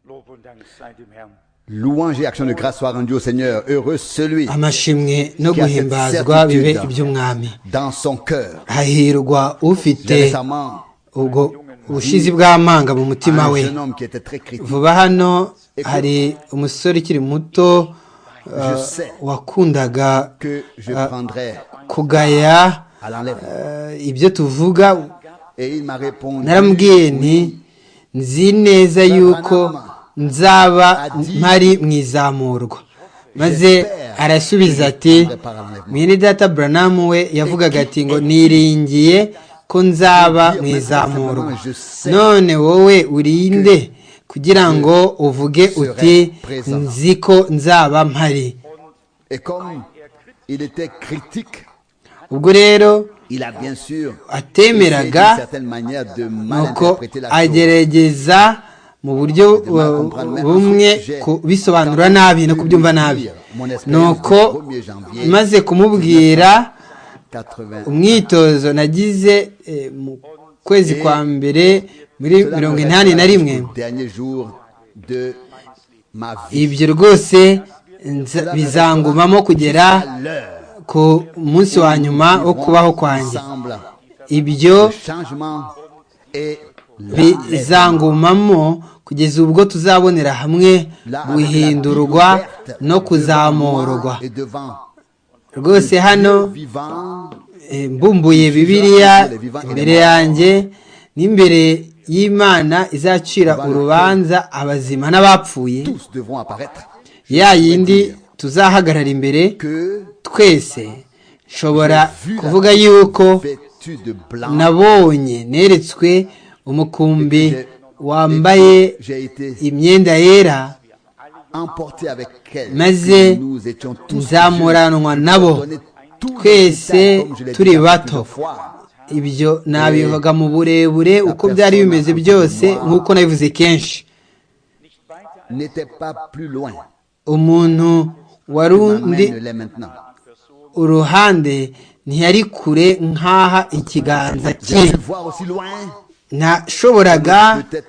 Lob und Dank sei dem Herrn. louange et action de grâce soient rendues au Seigneur heureux celui amashimwe no guhimbazwa bibe iby'umwami dans son cœur hahirwa ufite j'ai récemment ubwo ubushizi bw'amanga mu mutima un we jeune homme qui était très critique vuba hano hari umusore ukiri muto je uh, sais wakundaga que je Ah. prendrais kugaya à l'enlèvement uh, ibyo tuvuga et il m'a répondu naramubwiye nti nzi neza yuko nzaba mpari mu izamurwa maze arasubiza ati mwene data buranamu we yavugaga ati ngo niringiye ko nzaba mu izamurwa none wowe urinde kugira ngo uvuge uti nzi ko nzaba mpari et comme il était critique ubwo rero il a bien sûr essayé atemeraga d'une certaine manière de nuko malinterpréter la chose agerageza mu buryo uh, bumwe kubisobanura nabi no kubyumva nabi nuko maze kumubwira 80 umwitozo nagize eh, mu kwezi kwa mbere muri Cela mirongo me inani restera na rimwe jusqu'au dernier jour de ma vie ibyo rwose nza- Cela me bizangumamo restera kugera jusqu'à l'heure ku munsi wa nyuma wo Vivrons kubaho kwanjye ensemble ibyo le changement et l'enlèvement. bizangumamo kugeza ubwo tuzabonera hamwe Là, avec la guhindurwa Bible ouverte devant no moi kuzamurwa et devant rwose hano Dieu vivant eh, mbumbuye bibiliya imbere yanjye n'imbere y'imana izacira urubanza abazima n'abapfuye tous devons apparaître ya yindi tuzahagarara imbere que twese nshobora kuvuga yuko vêtus de blanc nabonye neretswe umukumbi wambaye j'ai été imyenda yera emporté avec elle maze que nous étions tous nzamuranwa nabo donnés tous les détails, twese comme je l'ai dit à plus turi d'une bato fois. ibyo nabivuga mu burebure uko byari bimeze byose nk'uko nabivuze kenshi n'était pas plus loin. umuntu wari undi Amène-les maintenant. uruhande ntiyari kure nk'aha ikiganza cye J'ai pu voir aussi loin. nashoboraga Peut-être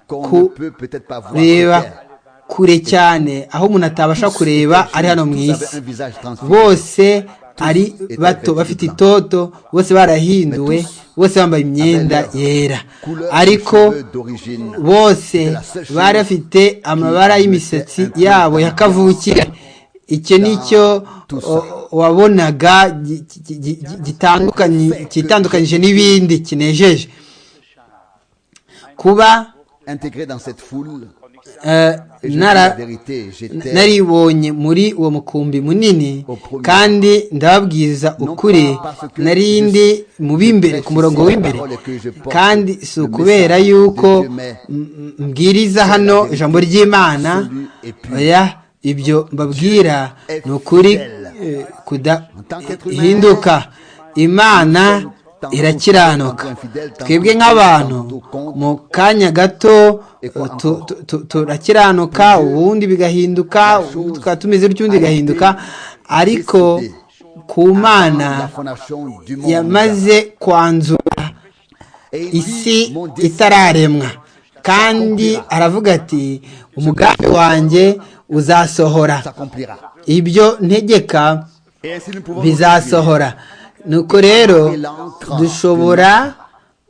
qu'on Ku- ne peut peut-être pas voir. sur kureba terre. kure cyane aho umuntu atabasha kureba ari hano mu Tous avaient isi un visage transfiguré. bose ari bato bafite itoto bose barahinduwe bose bambaye imyenda yera Couleur ariko de cheveux d'origine. bose bari bafite amabara y'imisatsi yabo ya kavukire icyo nicyo o- wabonaga gi- gi- gi- gi- gitandukanye- cyitandukanyije n'ibindi kinejeje kuba Intégré dans cette foule. eh, Et je dis nara la vérité, j'étais naribonye muri uwo mukumbi munini kandi ndababwiriza ukuri nari ndi mu b'imbere ku murongo w'imbere kandi si ukubera yuko m- m- mbwiriza hano ijambo ry'imana oya ibyo mbabwira ni ukuri eh, kudahinduka imana irakiranuka twebwe nk'abantu mu kanya gato tu- tu- tu- turakiranuka ubundi bigahinduka tukaba tumeze bityo ubundi bigahinduka ariko ku mana la fondation du monde. yamaze kwanzura Et il isi dit, mon dessein itararemwa kandi aravuga ati umugambi wanjye uzasohora s'accomplira. ibyo ntegeka Et ainsi nous pouvons bizasohora nuko rero dushobora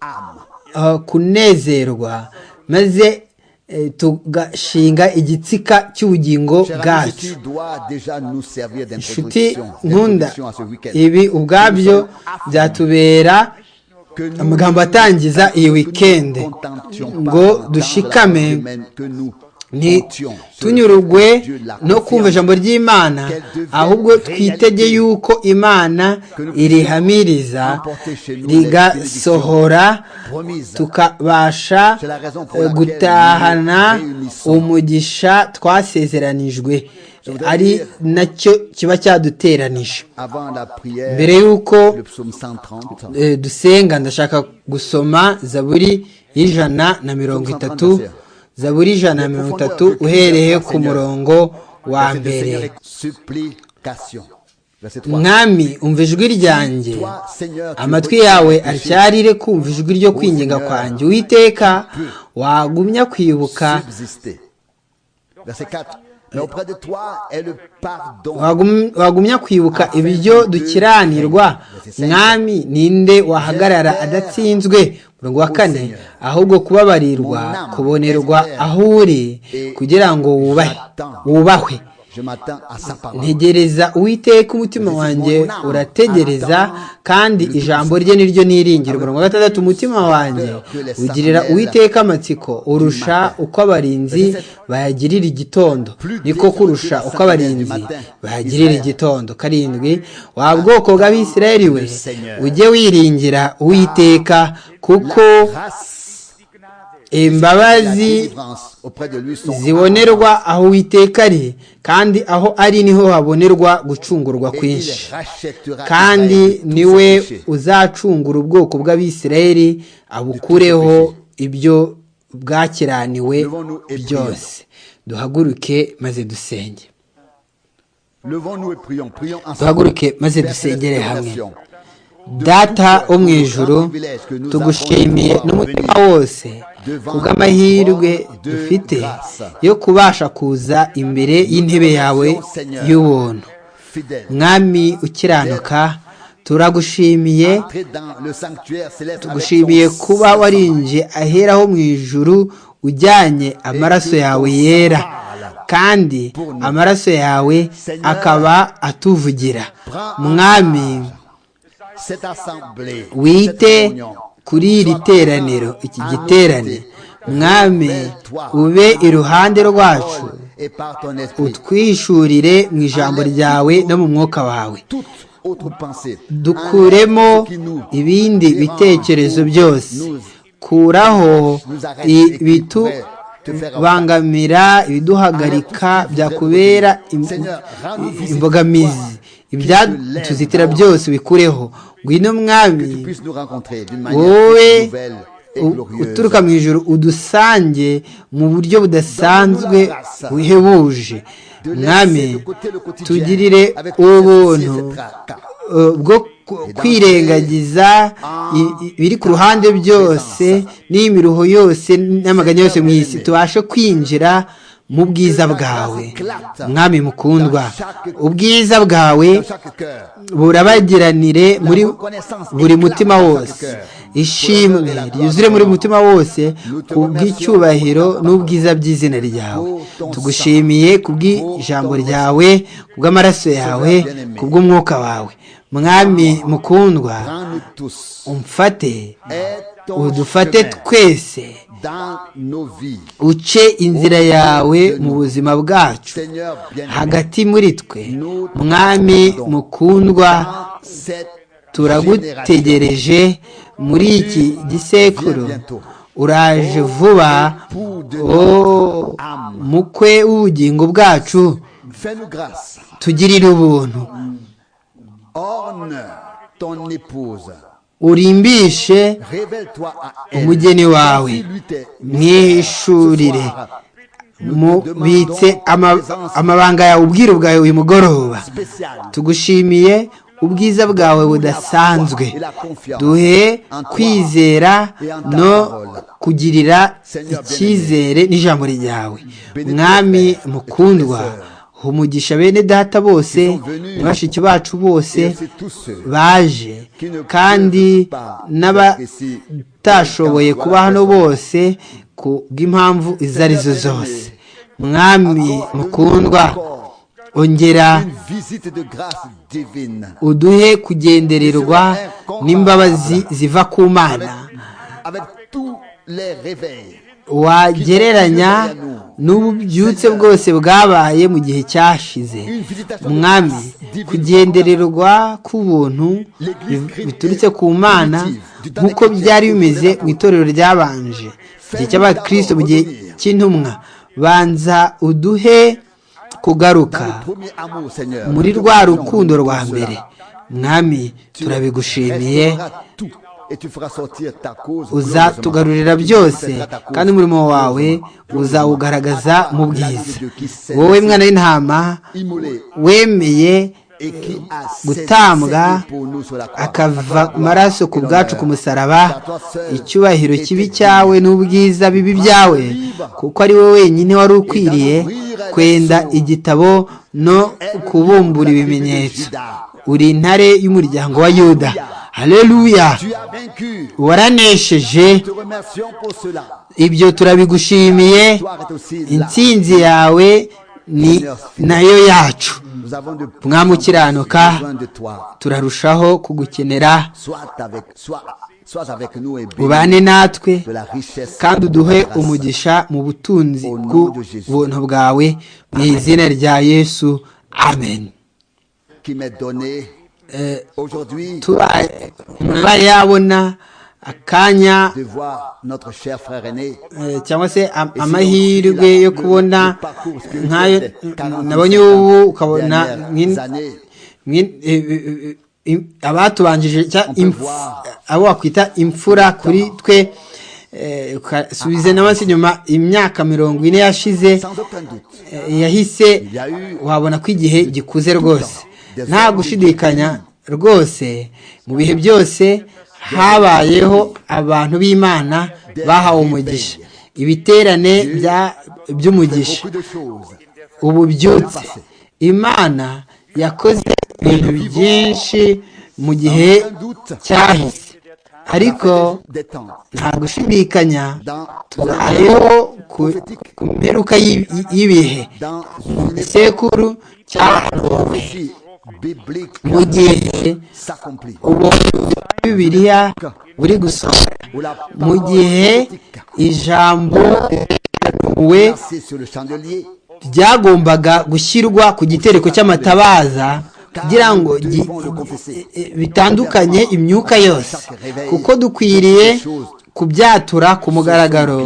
âme. uh, kunezerwa maze eh, tugashinga igitsika cy'ubugingo Cher ami, bwacu ceci doit déjà nous servir nshuti d'introduction nkunda d'introduction à ce week-end. ibi ubwabyo byatubera Que nous- amagambo atangiza iyi que nous weekend ne contentions pas ngo dans la dushikame semaine que nous comptions sur le fait que ntitunyurugwe Dieu la no kumva confirme. ijambo ry'imana ahubwo twitege yuko imana irihamiriza rigasohora tukabasha eh, gutahana umugisha twasezeranijwe ari nacyo kiba cyaduteranije Avant la prière, mbere y'uko le psaume 130, eh, dusenga ndashaka gusoma zaburi y'ijana na mirongo itatu zaburi y'ijana na mirongo itatu uhereye ku murongo wa verset de Seigneur, mbere supplication. Verset 3. mwami umva ijwi ryanjye amatwi yawe aryarire kumva ijwi ryo kwinginga kwanjye uwiteka wagumya kwibuka Subsister. verset 4. Mais auprès de toi est le pardon. wagumya kwibuka ibyo dukiranirwa mwami ninde wahagarara adatsinzwe murongo wa kane ahubwo kubabarirwa kubonerwa aho uri kugira ngo wubahe wubahwe Je m'attends à sa parole. ntegereza uwiteka umutima wanjye urategereza kandi ijambo rye niryo niringira umurongo wa gatandatu umutima wanjye ugirira uwiteka amatsiko urusha uko abarinzi bayagirira igitondo niko kurusha uko abarinzi bayagirira igitondo karindwi wa bwoko bw'abisirayeli we ujye wiringira uwiteka kuko La imbabazi délivrance auprès de lui sont zibonerwa aho uwiteka ari kandi aho ari niho habonerwa gucungurwa et il kwinshi rachètera Israël kandi de tous ses niwe péchés. uzacungura ubwoko bw'abisirayeli abukureho ibyo bwakiraniwe byose duhaguruke maze dusenge Levons-nous et prions. Prions ensemble. duhaguruke maze dusengere Percevez cette hamwe invitation. data wo mu ijuru tugushimiye n'umutima wose kubw'amahirwe dufite yo kubasha kuza imbere y'intebe yawe y'ubuntu Fidèle. mwami ukiranuka turagushimiye Entrez dans le sanctuaire céleste avec tugushimiye ton kuba sang. warinjiye ahera ho mu ijuru ujyanye amaraso yawe yera kandi amaraso yawe akaba atuvugira mwami Cette assemblée. wite cette réunion. kuri iri teraniro iki giterane mwami ube iruhande rwacu Et par ton esprit. utwishurire mu ijambo ryawe no mu mwuka wawe Toute autre pensée. dukuremo Enlève ce qui nous ibindi dérange, bitekerezo nous- byose nous- kuraho nous arrête et qui pourrait te faire en- ibitubangamira ibiduhagarika byakubera im- Seigneur, rends-nous visite imbogamizi ibyatuzitira byose bikureho ngwino que tu mwami puisses nous rencontrer d'une manière toute wowe nouvelle et u- glorieuse. uturuka mu ijuru udusange mu buryo budasanzwe buhebuje mwami tugirire ubuntu eh, bwo ku- kwirengagiza i- i- ibiri ku ruhande byose n'imiruho yose n'amaganya yose mu isi tubashe kwinjira mu bwiza bwawe mwami mukundwa ubwiza bwawe dans chaque cœur. burabagiranire muri buri mutima wose ishimwe ryuzure muri mutima wose kubw'icyubahiro n'ubwiza by'izina ryawe tugushimiye kubw'ijambo ryawe kubw'amaraso yawe kubw'umwuka wawe mwami mukundwa Rends-nous tous. umfate Aide ton udufate chemin twese dans nos vies. uce inzira yawe mu buzima bwacu Seigneur, bien hagati muri twe mwami mukundwa turagutegereje muri iki gisekuru uraje vuba o mukwe w'ubugingo bwacu Fais-nous grâce. tugirire ubuntu Orne ton épouse. urimbishe Révèle-toi à elle. umugeni wawe Lui tes mwishurire mubitse ama- amabanga yawe ubwiru bwawe uyu mugoroba spéciales. tugushimiye ubwiza bwawe budasanzwe duhe kwizera no kugirira icyizere n'ijambo ryawe mwami mukundwa humugisha bene data bose bashiki bacu bose Et c'est tous ceux baje kandi n'abatashoboye kuba hano bose ku bw'impamvu izo ari zo zose mwami mukundwa ongera une visite de grâce divine. uduhe kugendererwa n'imbabazi ziva ku Avec, mana avec tous les réveils. wagereranya n'ububyutse bwose bwabaye mu gihe cyashize mwami kugendererwa k'ubuntu bi- biturutse ku mana nk'uko byari bimeze mu itorero ryabanje igihe cy'abakristo mu gihe cy'intumwa banza uduhe kugaruka Dans le premier amour, Seigneur. muri nous te rwa prions rukundo pour rwa cela. mbere mwami Tu turabigushimiye restaureras tout et tu feras sortir ta cause uzatugarurira glorieusement. byose Tu feras ta cause kandi umurimo wawe glorieusement. uzawugaragaza mu bwiza La vie de qui s'est wowe mwana w'intama immolée wemeye et qui a gutambwa cessé pour nous sur la croix. Ta akava gloire amaraso ku et bwacu ku l'honneur. musaraba C'est à toi seul icyubahiro et kibi t'es cyawe n'ubwiza bibi byawe kuko ari wowe wenyine wari ukwiriye kwenda igitabo no kubumbura ibimenyetso uri intare y'umuryango wa yuda hareruya waranesheje ibyo turabigushimiye intsinzi yawe ni nayo yacu mwamukiranuka turarushaho kugukenera ubane natwe kandi uduhe umugisha mu butunzi bw'ubuntu bwawe mu izina rya yesu amen turayabona akanya cyangwa se amahirwe yo kubona nk'ayo nabonye ubu ukabona abatubanjije abo wakwita imfura kuri twe subize na munsi nyuma imyaka mirongo ine yashize yahise wabona ko igihe gikuze rwose nta gushidikanya rwose mu bihe byose habayeho abantu b'imana bahawe umugisha ibiterane by'umugisha ububyutse imana yakoze ibintu byinshi mu gihe cyahise ariko nta gushidikanya tubayeho ku mperuka y'ibihe mu gisekuru cyahanuwe mu gihe ubuntu bwa bibiliya buri gusohora mu gihe ijambo we byagombaga gushyirwa ku gitereko cy'amatabaza kugira ngo bitandukanye imyuka yose kuko dukwiriye kubyatura ku mugaragaro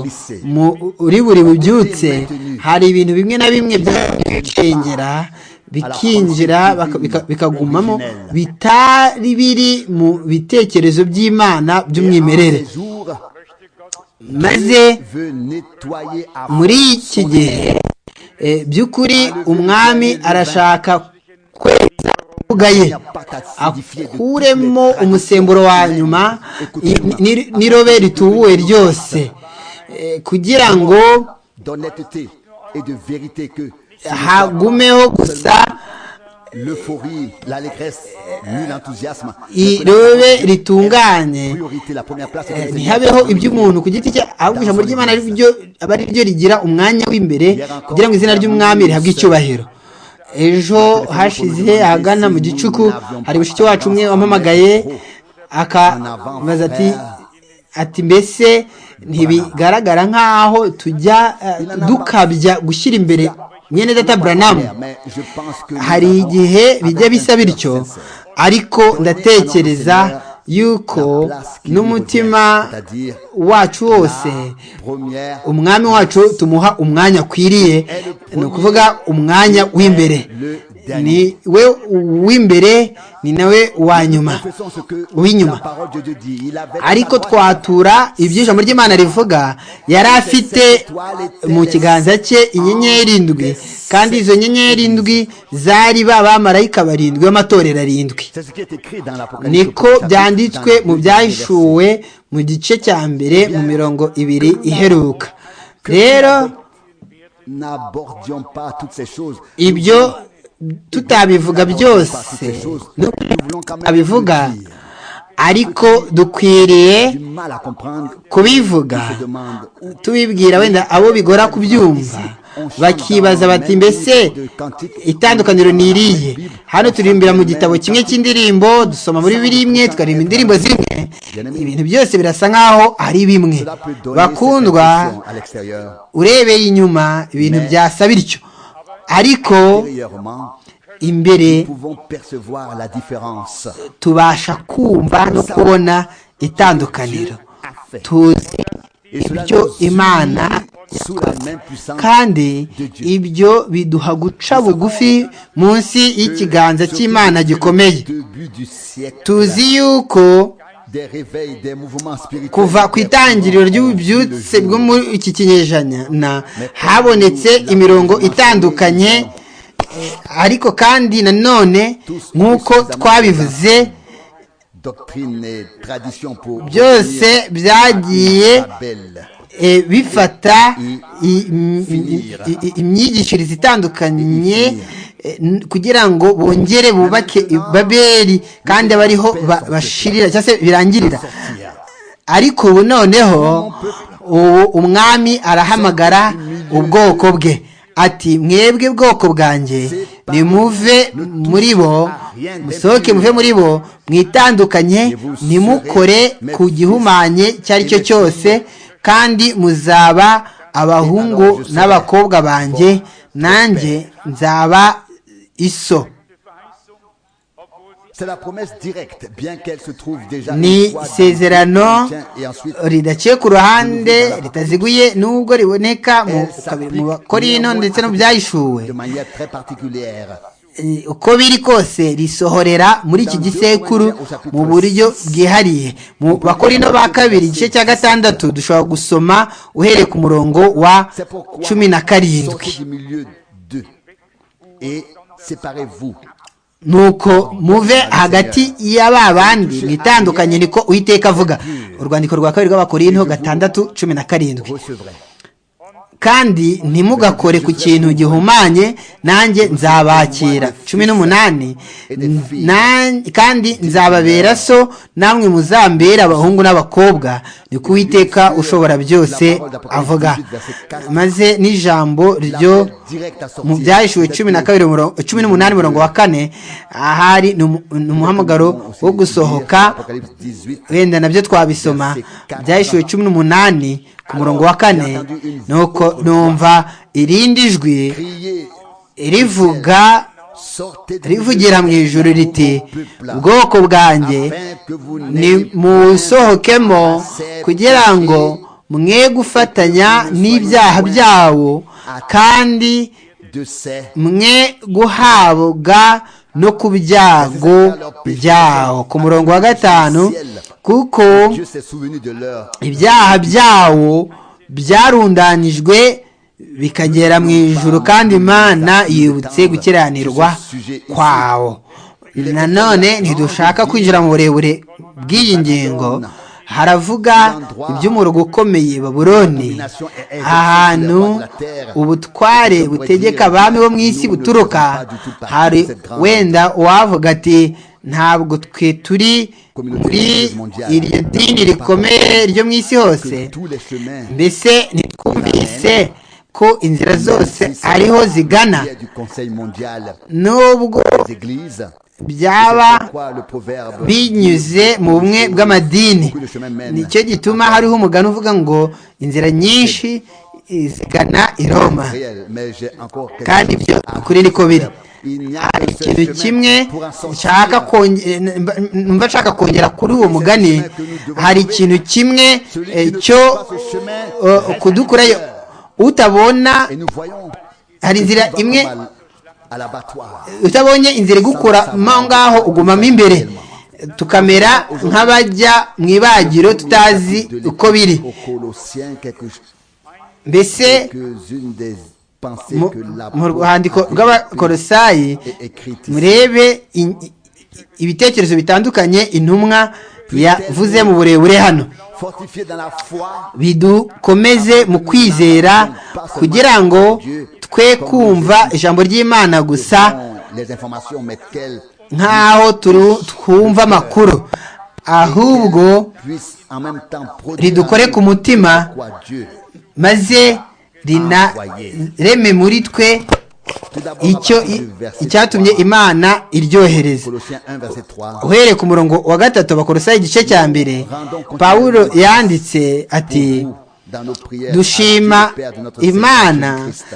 muri buri bubyutse hari ibintu bimwe na bimwe byacengera bikinjira bikagumamo bitari biri mu bitekerezo by'imana by'umwimerere maze muri iki gihe by'ukuri umwami arashaka kweza imbuga ye akuremo umusemburo wa nyuma n'irobe ritubuwe ryose kugira ngo hagumeho gusa l'euphorie, l'allégresse, nul enthousiasme. irobe ritunganye ntihabeho iby'umuntu ku giti cye ahubwo ijambo ry'imana aba ari ryo rigira umwanya w'imbere kugira ngo izina ry'umwami rihabwe icyubahiro ejo hashize ahagana mu gicuku hari mushiki wacu umwe wampamagaye akabaza ati ati mbese ntibigaragara nk'aho tujya dukabya gushyira imbere mwene data buranamu hari igihe bijya bisa bityo ariko ndatekereza yuko n'umutima wacu wose umwami wacu tumuha umwanya akwiriye ni ukuvuga umwanya w'imbere ni we w'imbere ni nawe wa nyuma w'inyuma ariko twatura ibyo ijambo ry'imana rivuga yari afite mu kiganza cye inyenyeri ndwi kandi izo nyenyeri ndwi zari ba bamarayika barindwi b'amatorero arindwi niko byanditswe mu byahishuwe mu gice cya mbere mu mirongo ibiri iheruka rero ibyo tutabivuga byose abivuga ariko dukwiriye kubivuga tubibwira wenda abo bigora kubyumva bakibaza bati mbese itandukaniro ni iriye hano turirimbira mu gitabo kimwe cy'indirimbo dusoma muri biri imwe tukaririmba indirimbo zimwe ibintu byose birasa nk'aho ari bimwe bakundwa urebeye inyuma ibintu byasa bityo ariko imbere tubasha kumva no kubona itandukaniro tuzi ibyo imana kandi ibyo biduha guca bugufi munsi y'ikiganza cy'imana gikomeye tuzi yuko kuva ku itangiriro ry'ububyutse bwo muri iki kinyejana habonetse imirongo itandukanye ariko kandi nanone nk'uko twabivuze byose byagiye e, bifata imyigishirize itandukanye kugira ngo bongere bubake babeli kandi abariho bashirira cyangwa se birangirira ariko ubu noneho umwami arahamagara ubwoko bwe ati mwebwe bwoko bwanjye nimuve muri bo musohoke muve muri bo mwitandukanye nimukore ku gihumanye icyo ari cyo cyose kandi muzaba abahungu n'abakobwa banjye nanjye nzaba iso ni isezerano ridaciye ku ruhande ritaziguye n'ubwo riboneka mu bakorino ndetse no byayishuwe uko biri kose risohorera muri iki gisekuru mu buryo bwihariye mu bakorino ba kabiri igice cya gatandatu dushobora gusoma uhereye ku murongo wa cumi na karindwi nuko muve hagati ya ba bandi mwitandukanye niko uwiteka avuga urwandiko rwa kabiri rw'abakorinto gatandatu cumi na karindwi kandi ntimugakore ku kintu gihumanye nanjye nzabakira cumi n'umunani kandi nzababera so namwe muzambera abahungu n'abakobwa ni ko uwiteka ushobora byose avuga maze n'ijambo ryo mu byahishuwe cumi na kabiri cumi n'umunani mirongo wa kane ahari ni umuhamagaro wo gusohoka wenda nabyo twabisoma byahishuwe cumi n'umunani ku murongo wa kane nuko numva irindi jwi rivuga rivugira mu ijoro riti ubwoko bwanjye nimusohokemo kugira ngo mwe gufatanya n'ibyaha byawo kandi mwe guhabwa no ku byago byawo ku murongo wa gatanu kuko ibyaha byawo byarundanijwe bikagera mu ijoro kandi imana yibutse gukiranirwa kwawo nanone ntidushaka kwinjira mu burebure bw'iyi ngingo haravuga iby'umurugo ukomeye baburoni ahantu ubutware butegeka abami bo mu isi buturuka hari wenda uwavuga ati ntabwo twe turi muri iryo dini rikomeye ryo mu isi hose mbese ntitwumvise ko inzira zose ariho zigana nubwo byaba binyuze mu bumwe bw'amadini nicyo gituma hariho umugani uvuga ngo inzira nyinshi zigana i roma kandi ibyo kuri niko biri hari ikintu kimwe nshaka mba nshaka kongera kuri uwo mugani hari ikintu kimwe cyo kudukurayo utabona hari inzira imwe utabonye inzira igukuramo ngaho ugumamo imbere tukamera nk'abajya mu ibagiro tutazi uko biri mbese mu rwandiko rw'abakorosayi murebe ibitekerezo bitandukanye intumwa yavuze mu burebure hano bidukomeze mu kwizera kugira ngo twe kumva ijambo ry'imana gusa nk'aho twumva amakuru ahubwo ridukore ku mutima maze reme muri twe icyo icyatumye imana iryohereza uhereye ku murongo wa gatatu bakorosa igice cya mbere pawulo yanditse ati dushima imana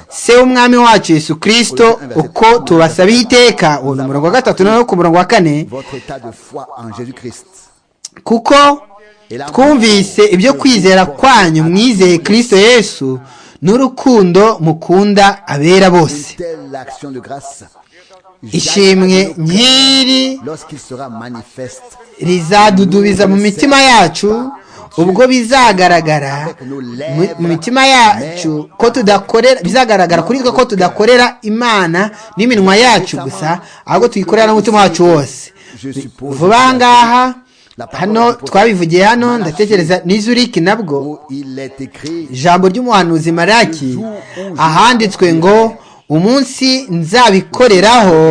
se w'umwami wacu yesu kirisito uko tubasabiye iteka uwo ni umurongo wa gatatu noneho ku murongo wa kane kuko twumvise ibyo kwizera kwanyu mwizeye kirisito yesu n'urukundo mukunda abera bose ishimwe nk'iri rizadudubiza mu mitima yacu ubwo bizagaragara mu mitima yacu ko tudakorera bizagaragara kuri twe ko tudakorera imana n'iminwa yacu gusa ahubwo tuyikorera n'umutima wacu wose vuba ngaha hano twabivugiye hano ndatekereza n'izuriki nabwo ijambo ry'umuhanuzi maraki ahanditswe ngo umunsi nzabikoreraho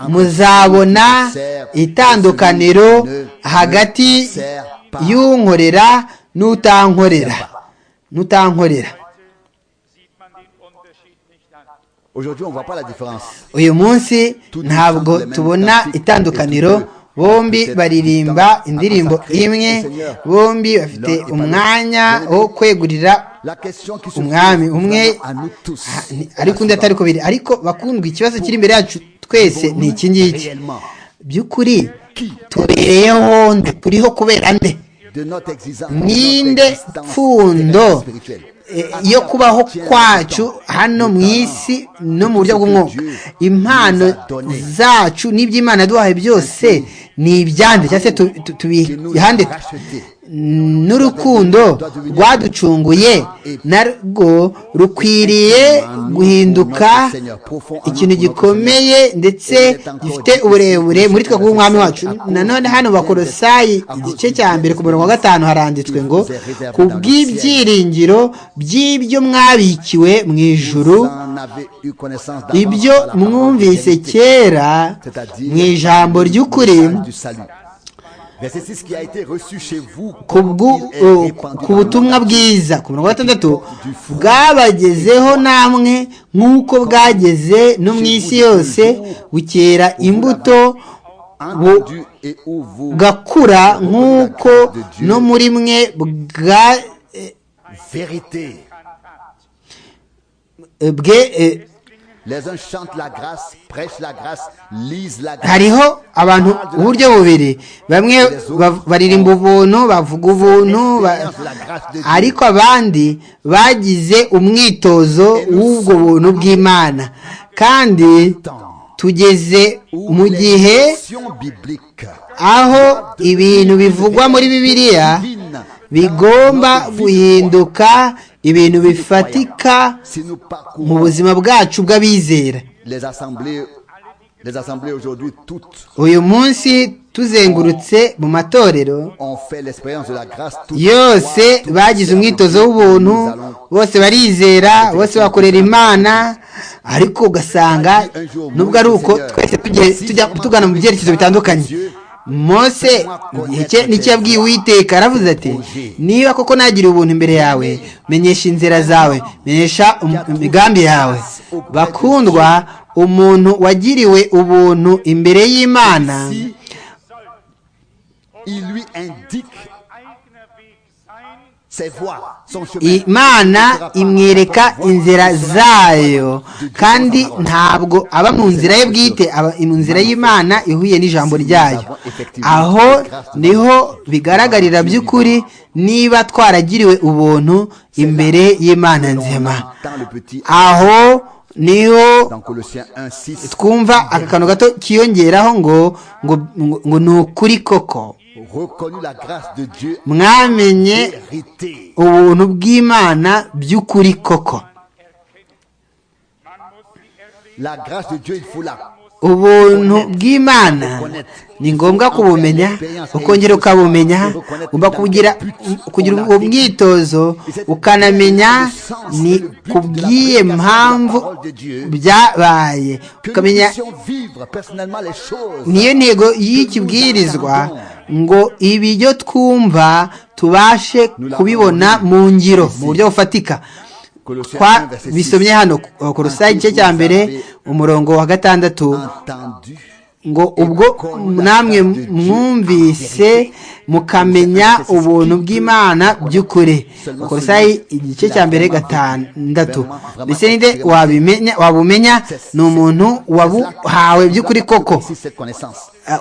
muzabona itandukaniro hagati y'unkorera n'utankorera n'utankorera uyu munsi ntabwo tubona itandukaniro bombi baririmba indirimbo imwe bombi bafite umwanya wo kwegurira umwami umwe ariko undi atari kubiri ariko bakundwa ikibazo kiri imbere yacu twese ni iki ngiki by'ukuri tubereyeho nde turiho kubera nde ninde pfundo yo kubaho kwacu hano mu isi no mu buryo bw'umwuka impano zacu n'iby'imana yaduhaye byose ni ibyande cyangwa se tubihande n'urukundo rwaducunguye narwo rukwiriye guhinduka ikintu gikomeye ndetse gifite uburebure muri twe kuba umwami wacu nanone hano bakorosayi igice cya mbere ku murongo wa gatanu haranditswe ngo ku bw'ibyiringiro by'ibyo mwabikiwe mu ijuru ibyo mwumvise kera mu ijambo ry'ukuri ku butumwa bwiza ku mirongo itandatu bwabagezeho namwe nk'uko bwageze no mu isi yose bukera imbuto bugakura nk'uko no muri mwe bwa bwe hariho abantu uburyo bubiri bamwe baririmba ubuntu bavuga ubuntu ariko abandi bagize umwitozo w'ubwo buntu bw'imana kandi tugeze mu gihe aho ibintu bivugwa muri bibiliya bigomba guhinduka ibintu bifatika mu buzima bwacu bw'abizera uyu munsi tuzengurutse mu matorero yose bagize umwitozo w'ubuntu bose barizera bose bakorera imana ariko ugasanga nubwo ari uko twese tujya tugana mu byerekezo bitandukanye mose nicyo yabwiye uwiteka aravuze ati niba koko nagira ubuntu imbere yawe menyesha inzira zawe menyesha imigambi yawe bakundwa umuntu wagiriwe ubuntu imbere y'imana imana imwereka inzira zayo kandi ntabwo aba mu nzira ye bwite aba mu nzira y'imana ihuye n'ijambo ryayo aho niho bigaragarira by'ukuri niba twaragiriwe ubuntu imbere y'imana nzima aho niho twumva akantu gato kiyongeraho ngo ngo ni ukuri koko mwamenye ubuntu bw'imana by'ukuri koko ubuntu bw'imana ni ngombwa kubumenya ukongera ukabumenya ugomba kugira uwo mwitozo ukanamenya ni kubwiye mpamvu byabaye ukamenya niyo ntego y'ikibwirizwa ngo ibyo twumva tubashe kubibona mu ngiro mu buryo bufatika bisomye hano korosayi igice cya mbere umurongo wa gatandatu ngo ubwo namwe mwumvise mukamenya ubuntu bw'imana by'ukuri korosayi igice cya mbere gatandatu mbese ninde wabumenya ni umuntu wabuhawe by'ukuri koko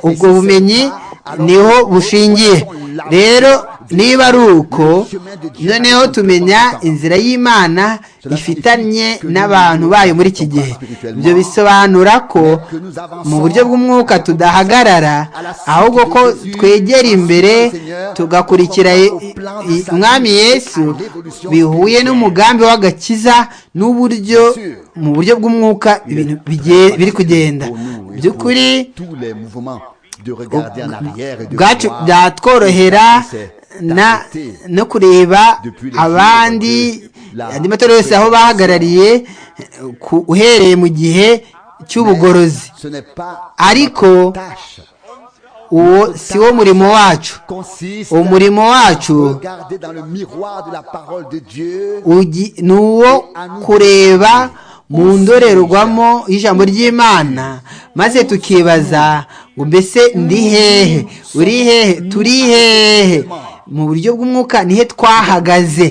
ubwo bumenyi niho bushingiye rero niba ari uko noneho tumenya inzira y'imana ifitanye n'abantu bayo muri iki gihe ibyo bisobanura ko mu buryo bw'umwuka tudahagarara ahubwo ko twegera imbere tugakurikira umwami yesu bihuye n'umugambi w'agakiza n'uburyo mu buryo bw'umwuka ibintu biri kugenda by'ukuri bwacu byatworohera na no kureba abandi andi matora yose aho bahagarariye ku- uhereye mu gihe cy'ubugorozi Ce n'est pas ariko tâche. uwo si wo murimo wacu Consiste uwo murimo wacu regarder dans le miroir de la parole de Dieu ugi- ni uwo kureba mu ndorerwamo y'ijambo ry'imana maze tukibaza ngo mbese ndi hehe uri hehe turi hehe mu buryo bw'umwuka nihe twahagaze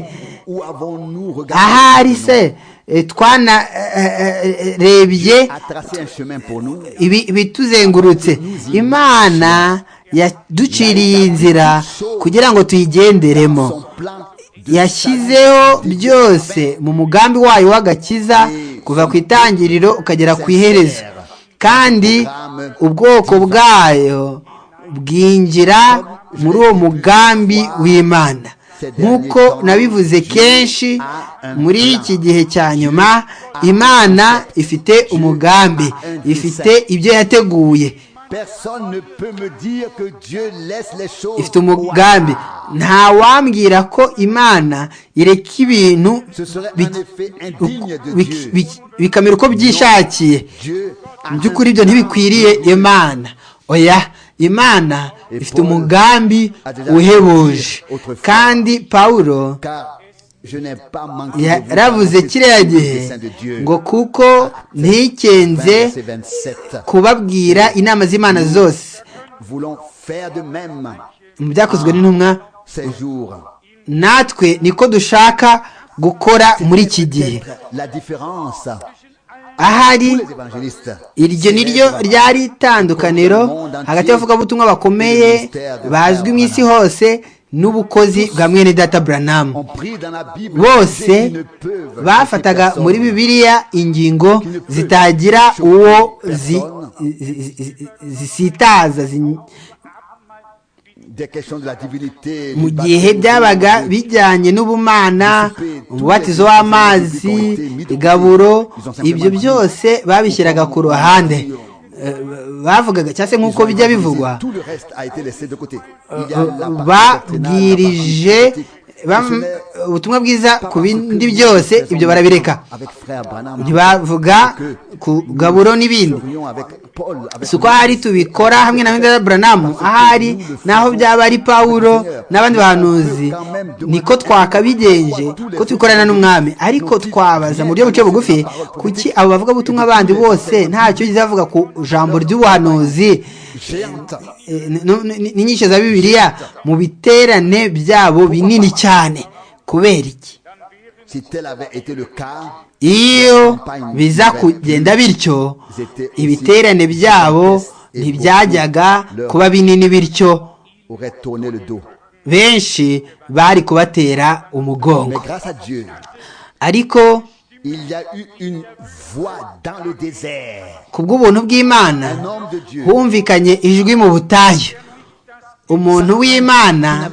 où avons-nous regardé ahari se eh, twanarebye à tracer un chemin pour nous ibi- ibituzengurutse imana yaduciriye inzira kugira ngo tuyigenderemo son plan de yashyizeho byose mu mugambi wayo w'agakiza kuva ku itangiriro ukagera ku iherezo kandi ubwoko bwayo bwinjira muri uwo mugambi w'imana nk'uko nabivuze kenshi muri iki gihe cya nyuma imana ifite umugambi ifite ibyo yateguye Personne ne peut me dire que Dieu laisse les choses. ifite umugambi nta wambwira ko imana ireka ibintu Ce serait bi- un effet indigne de bi- Dieu. bi- bikamera uko byishakiye Dieu a mu by'ukuri ibyo ntibikwiriye imana oya imana ifite umugambi uhebuje kandi pawulo car je n'ai pas manqué de vous yaravuze annoncer kiriya tous les gihe desseins de Dieu. ngo kuko ntikenze 20, verset 27. kubabwira inama z'imana zose Voulons faire de même mu byakozwe n'intumwa ces jours. natwe niko dushaka gukora muri iki gihe Peut-être La différence ahari les évangélistes. iryo ni ryo ryari itandukaniro hagati y'abavugabutumwa bakomeye bazwi mu isi hose n'ubukozi bwa mwene data branamu On prie dans la Bible. bose Jésus ne peut vainquer bafataga personne. muri bibiliya ingingo zitagira uwo zi- zi- zi- zi- zisitaza zi- Des questions de la divinité. mu du gihe baptême, byabaga du- bijyanye n'ubumana umubatizo w'amazi igaburo ibyo byose babishyiraga ku ruhande Eh, bavugaga cyangwa se nk'uko bijya bivugwa Tout le reste a été laissé de côté. Il y a la partie doctrinale, la babwirije partie politique, bam- missionnaire, ubutumwa bwiza ku bindi Christ, byose c'est son ibyo barabireka Avec frère Branham, ntibavuga ku gaburo n'ibindi serions avec Paul, avec si uko ahari tubikora hamwe na Wendera Branamu ahari naho byaba ari Pawulo n'abandi bahanuzi niko twakabigenje ko tubikorana n'umwami ariko twabaza mu buryo buce bugufi kuki abo bavuga butumwa bandi bose ntacyo yigeze bavuga ku jambo ry'ubuhanuzi géante. eh, n- n- n'inyinshi za bibiliya mu biterane byabo binini cyane kubera iki Si tel avait été le cas, iyo biza kugenda bityo ibiterane byabo ntibyajyaga kuba binini bityo aurait tourné le dos. benshi bari kubatera Mais umugongo grâce à Dieu, ariko il y a eu une voix dans le désert. ku bw'ubuntu bw'imana Un homme de Dieu humvikanye ijwi mu butayu umuntu w'imana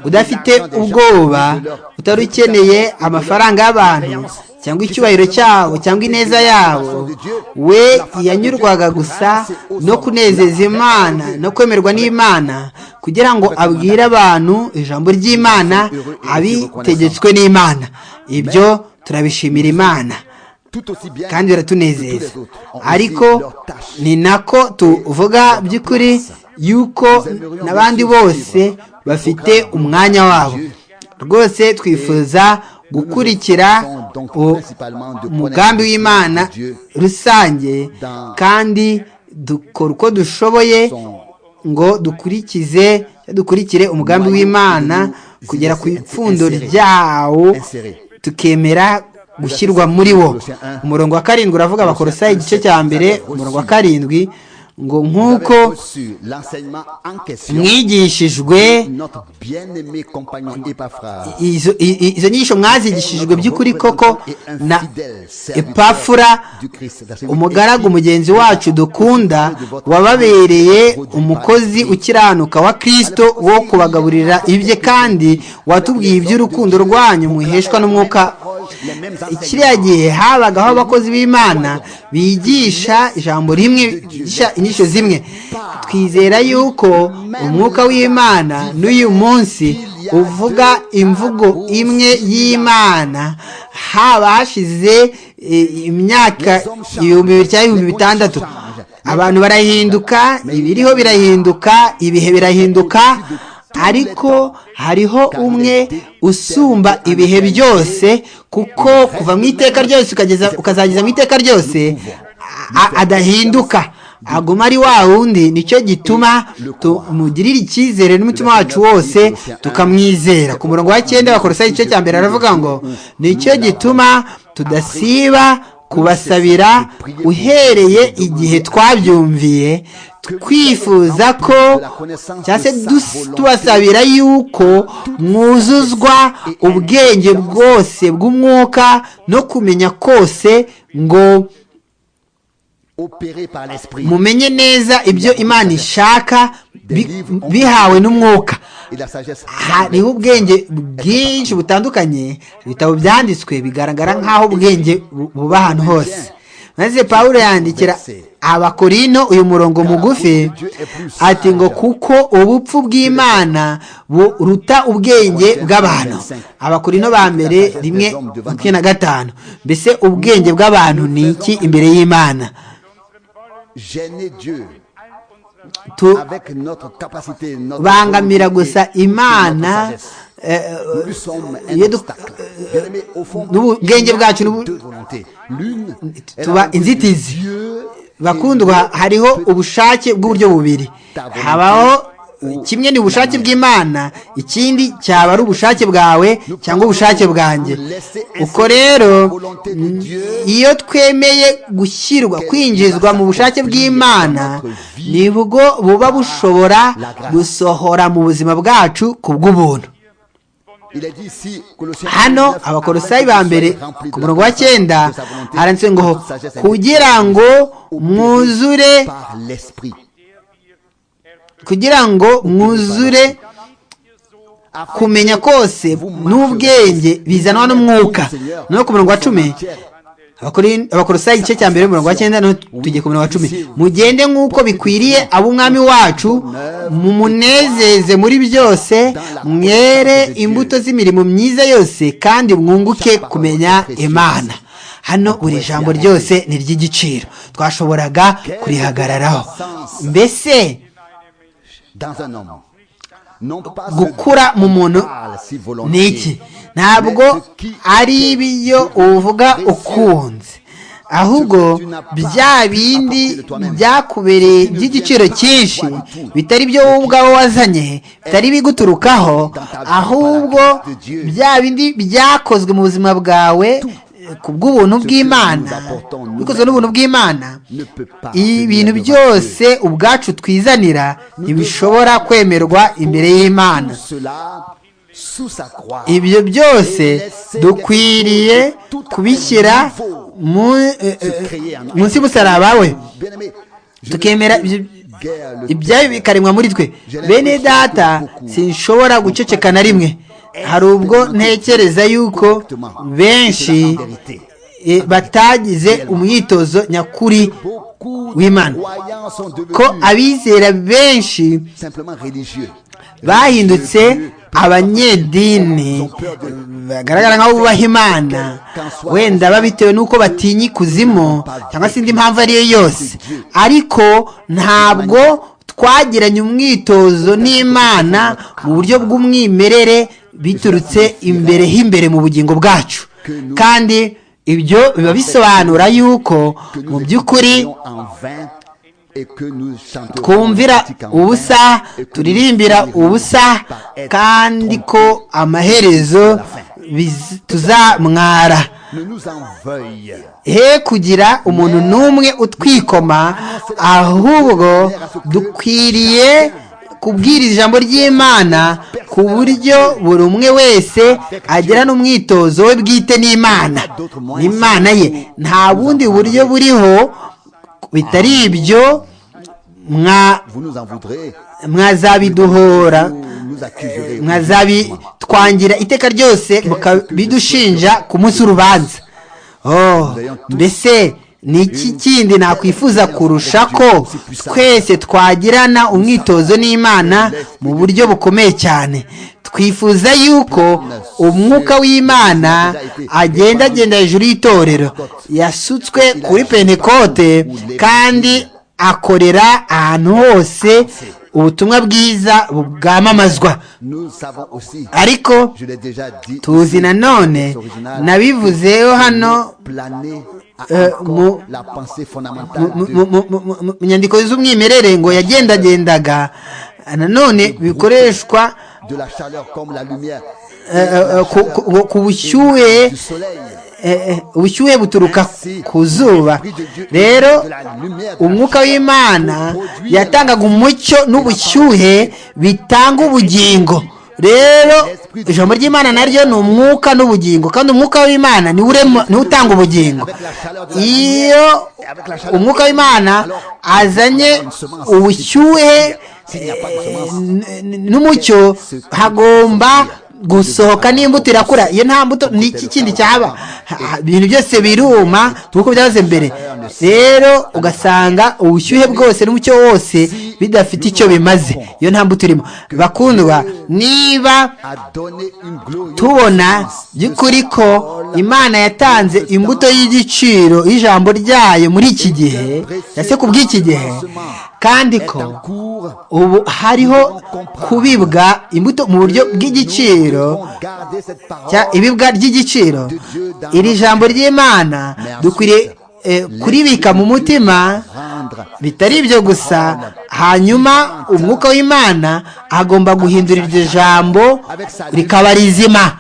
udafite ubwoba utari ukeneye amafaranga y'abantu cyangwa icyubahiro cyabo cyangwa ineza yabo we yanyurwaga gusa no kunezeza imana no kwemerwa n'imana kugira ngo abwire abantu ijambo ry'imana abitegetswe n'imana ibyo turabishimira imana tout aussi bien kandi que tous biratunezeza les autres. On réussit ariko leur tâche. ni nako tuvuga by'ukuri yuko n'abandi bose bafite umwanya wabo rwose twifuza gukurikira u- umugambi w'imana rusange kandi dukora uko dushoboye ngo dukurikize dukurikire umugambi w'imana kugera ku ipfundo ryawo tukemera gushyirwa muri wo umurongo wa karindwi uravuga abakorosayi igice cya mbere umurongo wa karindwi ngo nk'uko Vous avez reçu l'enseignement en question mwigishijwe de notre bien-aimé compagnon Epaphras. izo i- i- izo nyigisho mwazigishijwe by'ukuri koko na epafura umugaragu mugenzi wacu dukunda wababereye umukozi ukiranuka wa kirisito wo kubagaburira ibye kandi watubwiye iby'urukundo rwanyu muheshwa n'umwuka kiriya gihe habagaho abakozi b'imana bigisha ijambo rimwe bigisha inyishyu zimwe twizera yuko umwuka w'imana n'uyu munsi uvuga imvugo imwe y'imana haba hashize imyaka ibihumbi bibiri cyangwa ibihumbi bitandatu abantu barahinduka ibiriho birahinduka ibihe birahinduka ariko hariho umwe usumba ibihe byose kuko kuva mu iteka ryose ukazageza mu iteka ryose adahinduka aguma ari wa wundi nicyo gituma tumugirira icyizere n'umutima wacu wose tukamwizera ku murongo wa cyenda bakorosa igice cya mbere aravuga ngo nicyo gituma tudasiba kubasabira uhereye igihe twabyumviye twifuza ko cyangwa se tubasabira yuko mwuzuzwa ubwenge bwose bw'umwuka no kumenya kose ngo mumenye neza ibyo imana ishaka bihawe n'umwuka hariho ubwenge bwinshi butandukanye ibitabo byanditswe bigaragara nk'aho ubwenge buba ahantu hose maze paul yandikira abakorino uyu murongo mugufi ati ngo kuko ubupfu bw'imana buruta ubwenge bw'abantu abakorino ba mbere rimwe makumyabiri na gatanu mbese ubwenge bw'abantu ni iki imbere y'imana bangamira gusa imana n'ubwenge bwacu tuba inzitizi bakundwa hariho ubushake bw'uburyo bubiri habaho kimwe ni ubushake bw'imana ikindi cyaba ari ubushake bwawe cyangwa ubushake bwanjye uko rero iyo twemeye gushyirwa kwinjizwa mu bushake bw'imana ni bwo buba bushobora gusohora mu buzima bwacu ku bw'ubuntu hano abakorosayi ba mbere ku murongo wa cyenda haranditse ngo kugira ngo mwuzure kugira ngo mwuzure kumenya kose n'ubwenge bizanwa n'umwuka no ku murongo wa cumi abakorosa igice cya mbere umurongo wa cyenda no tujye ku murongo wa cumi mugende nk'uko bikwiriye ab'umwami wacu mumunezeze muri byose mwere imbuto z'imirimo myiza yose kandi mwunguke kumenya imana hano buri jambo ryose ni iry'igiciro twashoboraga kurihagararaho mbese gukura mu muntu ni iki ntabwo ari ibyo uvuga ukunze ahubwo bya bindi byakubereye by'igiciro cyinshi bitari byo wowe ubwawe wazanye bitari biguturukaho ahubwo bya bindi byakozwe mu buzima bwawe ku bw'ubuntu bw'imana bikozwe n'ubuntu bw'imana ibintu byose ubwacu twizanira ntibishobora kwemerwa imbere y'imana ibyo byose dukwiriye kubishyira munsi y'umusaraba we tukemera ibyayo bikaremwa muri twe bene data sinshobora guceceka na rimwe hari ubwo ntekereza yuko benshi batagize umwitozo nyakuri w'imana ko abizera benshi bahindutse abanyedini bagaragara nk'aho bubaha imana wenda babitewe n'uko batinya ikuzimu cyangwa se indi mpamvu ariyo yose ariko ntabwo twagiranye umwitozo n'imana mu buryo bw'umwimerere biturutse imbere h'imbere mu bugingo bwacu kandi ibyo biba bisobanura yuko mu by'ukuri twumvira ubusa turirimbira ubusa kandi ko amaherezo tuzamwara he kugira umuntu n'umwe utwikoma ahubwo dukwiriye kubwiriza ijambo ry'imana ku buryo buri umwe wese agira n'umwitozo we bwite n'imana n'imana ye nta bundi buryo buriho bitari ibyo mwazabiduhora mwazabitwangira iteka ryose mukabidushinja ku munsi w'urubanza mbese ni iki kindi nakwifuza kurusha ko twese twagirana umwitozo n'imana mu buryo bukomeye cyane twifuza yuko umwuka w'imana agenda agenda hejuru y'itorero yasutswe kuri pentekote kandi akorera ahantu hose ubutumwa bwiza bwamamazwa ariko tuzi nanone nabivuzeho hano mu nyandiko z'umwimerere ngo yagendagendaga nanone bikoreshwa ku bushyuhe ubushyuhe buturuka ku zuba rero umwuka w'imana yatangaga umucyo n'ubushyuhe bitanga ubugingo rero ijambo ry'imana naryo ni umwuka n'ubugingo kandi umwuka w'imana niwe utanga ubugingo iyo umwuka w'imana azanye ubushyuhe n'umucyo hagomba gusohoka n'imbuto irakura iyo nta mbuto ni iki kindi cyaba ibintu byose biruma nk'uko byahoze mbere rero ugasanga ubushyuhe bwose n'umucyo wose bidafite icyo bimaze iyo nta mbuto irimo bakundwa niba tubona by'ukuri ko imana yatanze imbuto y'igiciro y'ijambo ryayo muri iki gihe ndetse ku bw'iki gihe kandi ko ubu hariho kubibwa imbuto mu buryo bw'igiciro ibibwa ry'igiciro iri jambo ry'imana dukwiriye kuribika mu mutima bitari ibyo gusa hanyuma umwuka w'imana agomba guhindura iryo jambo rikaba rizima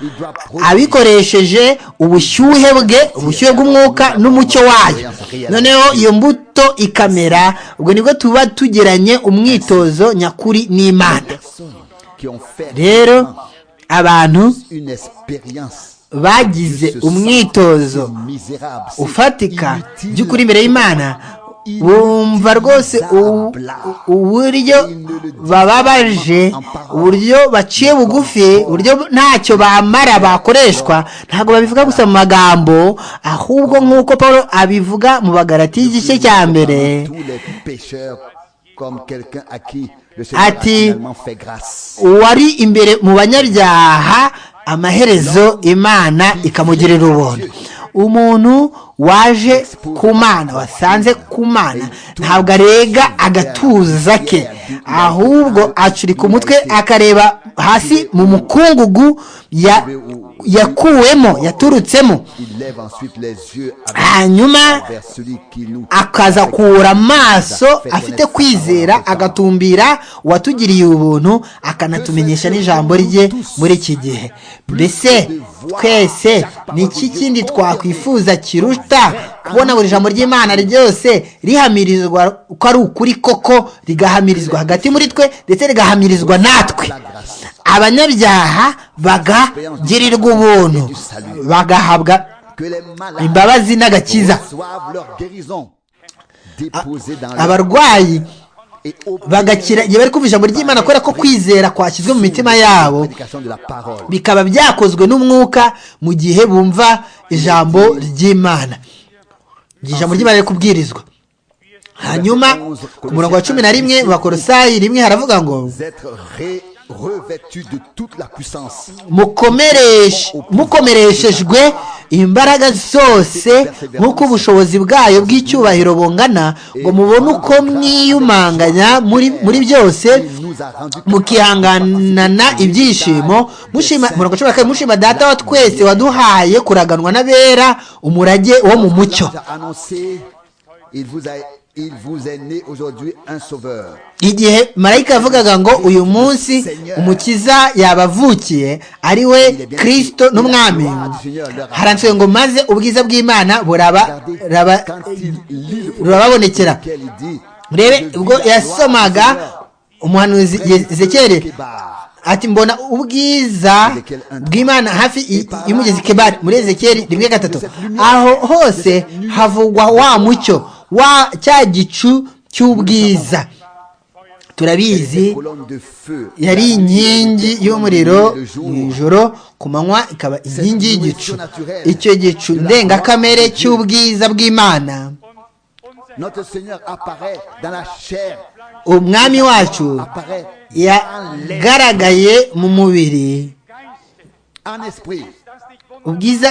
abikoresheje ubushyuhe bwe ubushyuhe bw'umwuka n'umucyo wayo noneho iyo mbuto ikamera ubwo nibwo tuba tugeranye umwitozo nyakuri n'imana rero abantu bagize umwitozo ufatika by'ukuri imbere y'imana bumva rwose uburyo bababaje uburyo baciye bugufi uburyo ntacyo bamara bakoreshwa ntabwo babivuga gusa mu magambo ahubwo nk'uko paul abivuga mu bagarati y'igice cya mbere ati uwari imbere mu banyabyaha amaherezo imana ikamugirira ubuntu umuntu waje ku mana wasanze ku mana ntabwo arega agatuza ke ahubwo acurika umutwe akareba hasi mu mukungugu yakuwemo yaturutsemo hanyuma akazakura amaso afite kwizera agatumbira uwatugiriye ubuntu akanatumenyesha n'ijambo rye muri iki gihe mbese twese ni iki kindi twakwifuza kiruta kubona buri jambo ry'imana ryose rihamirizwa ko ari ukuri koko rigahamirizwa hagati muri twe ndetse rigahamirizwa natwe abanyabyaha bagagirirwa ubuntu bagahabwa imbabazi n'agakiza abarwayi bagakira igihe bari kumva ijambo ry'imana kubera ko kwizera kwashyizwe mu mitima yabo bikaba byakozwe n'umwuka mu gihe bumva ijambo ry'imana igihe ijambo ry'imana riri kubwirizwa hanyuma ku murongo wa cumi na rimwe bakorosayi rimwe haravuga ngo mukomereshejwe imbaraga zose nk'uko ubushobozi bwayo bw'icyubahiro bungana ngo mubone uko mwiyumanganya muri byose mukihanganana ibyishimo mushima data wa twese waduhaye kuraganwa n'abera umurage wo mu mucyo igihe marayika yavugaga ngo uyu munsi umukiza yabavukiye ari we kirisito n'umwami haranditswe ngo maze ubwiza bw'imana burababonekera urebe ubwo yasomaga umuhanuzi zekere ati mbona ubwiza bw'imana hafi y'umugezi kebari muri ezekeri rimwe gatatu aho hose havugwa wa mucyo wa cya gicu cy'ubwiza turabizi yari inkingi y'umuriro mu ijoro ku manywa ikaba inkingi y'igicu icyo gicu ndengakamere cy'ubwiza bw'imana umwami wacu yagaragaye mu mubiri ubwiza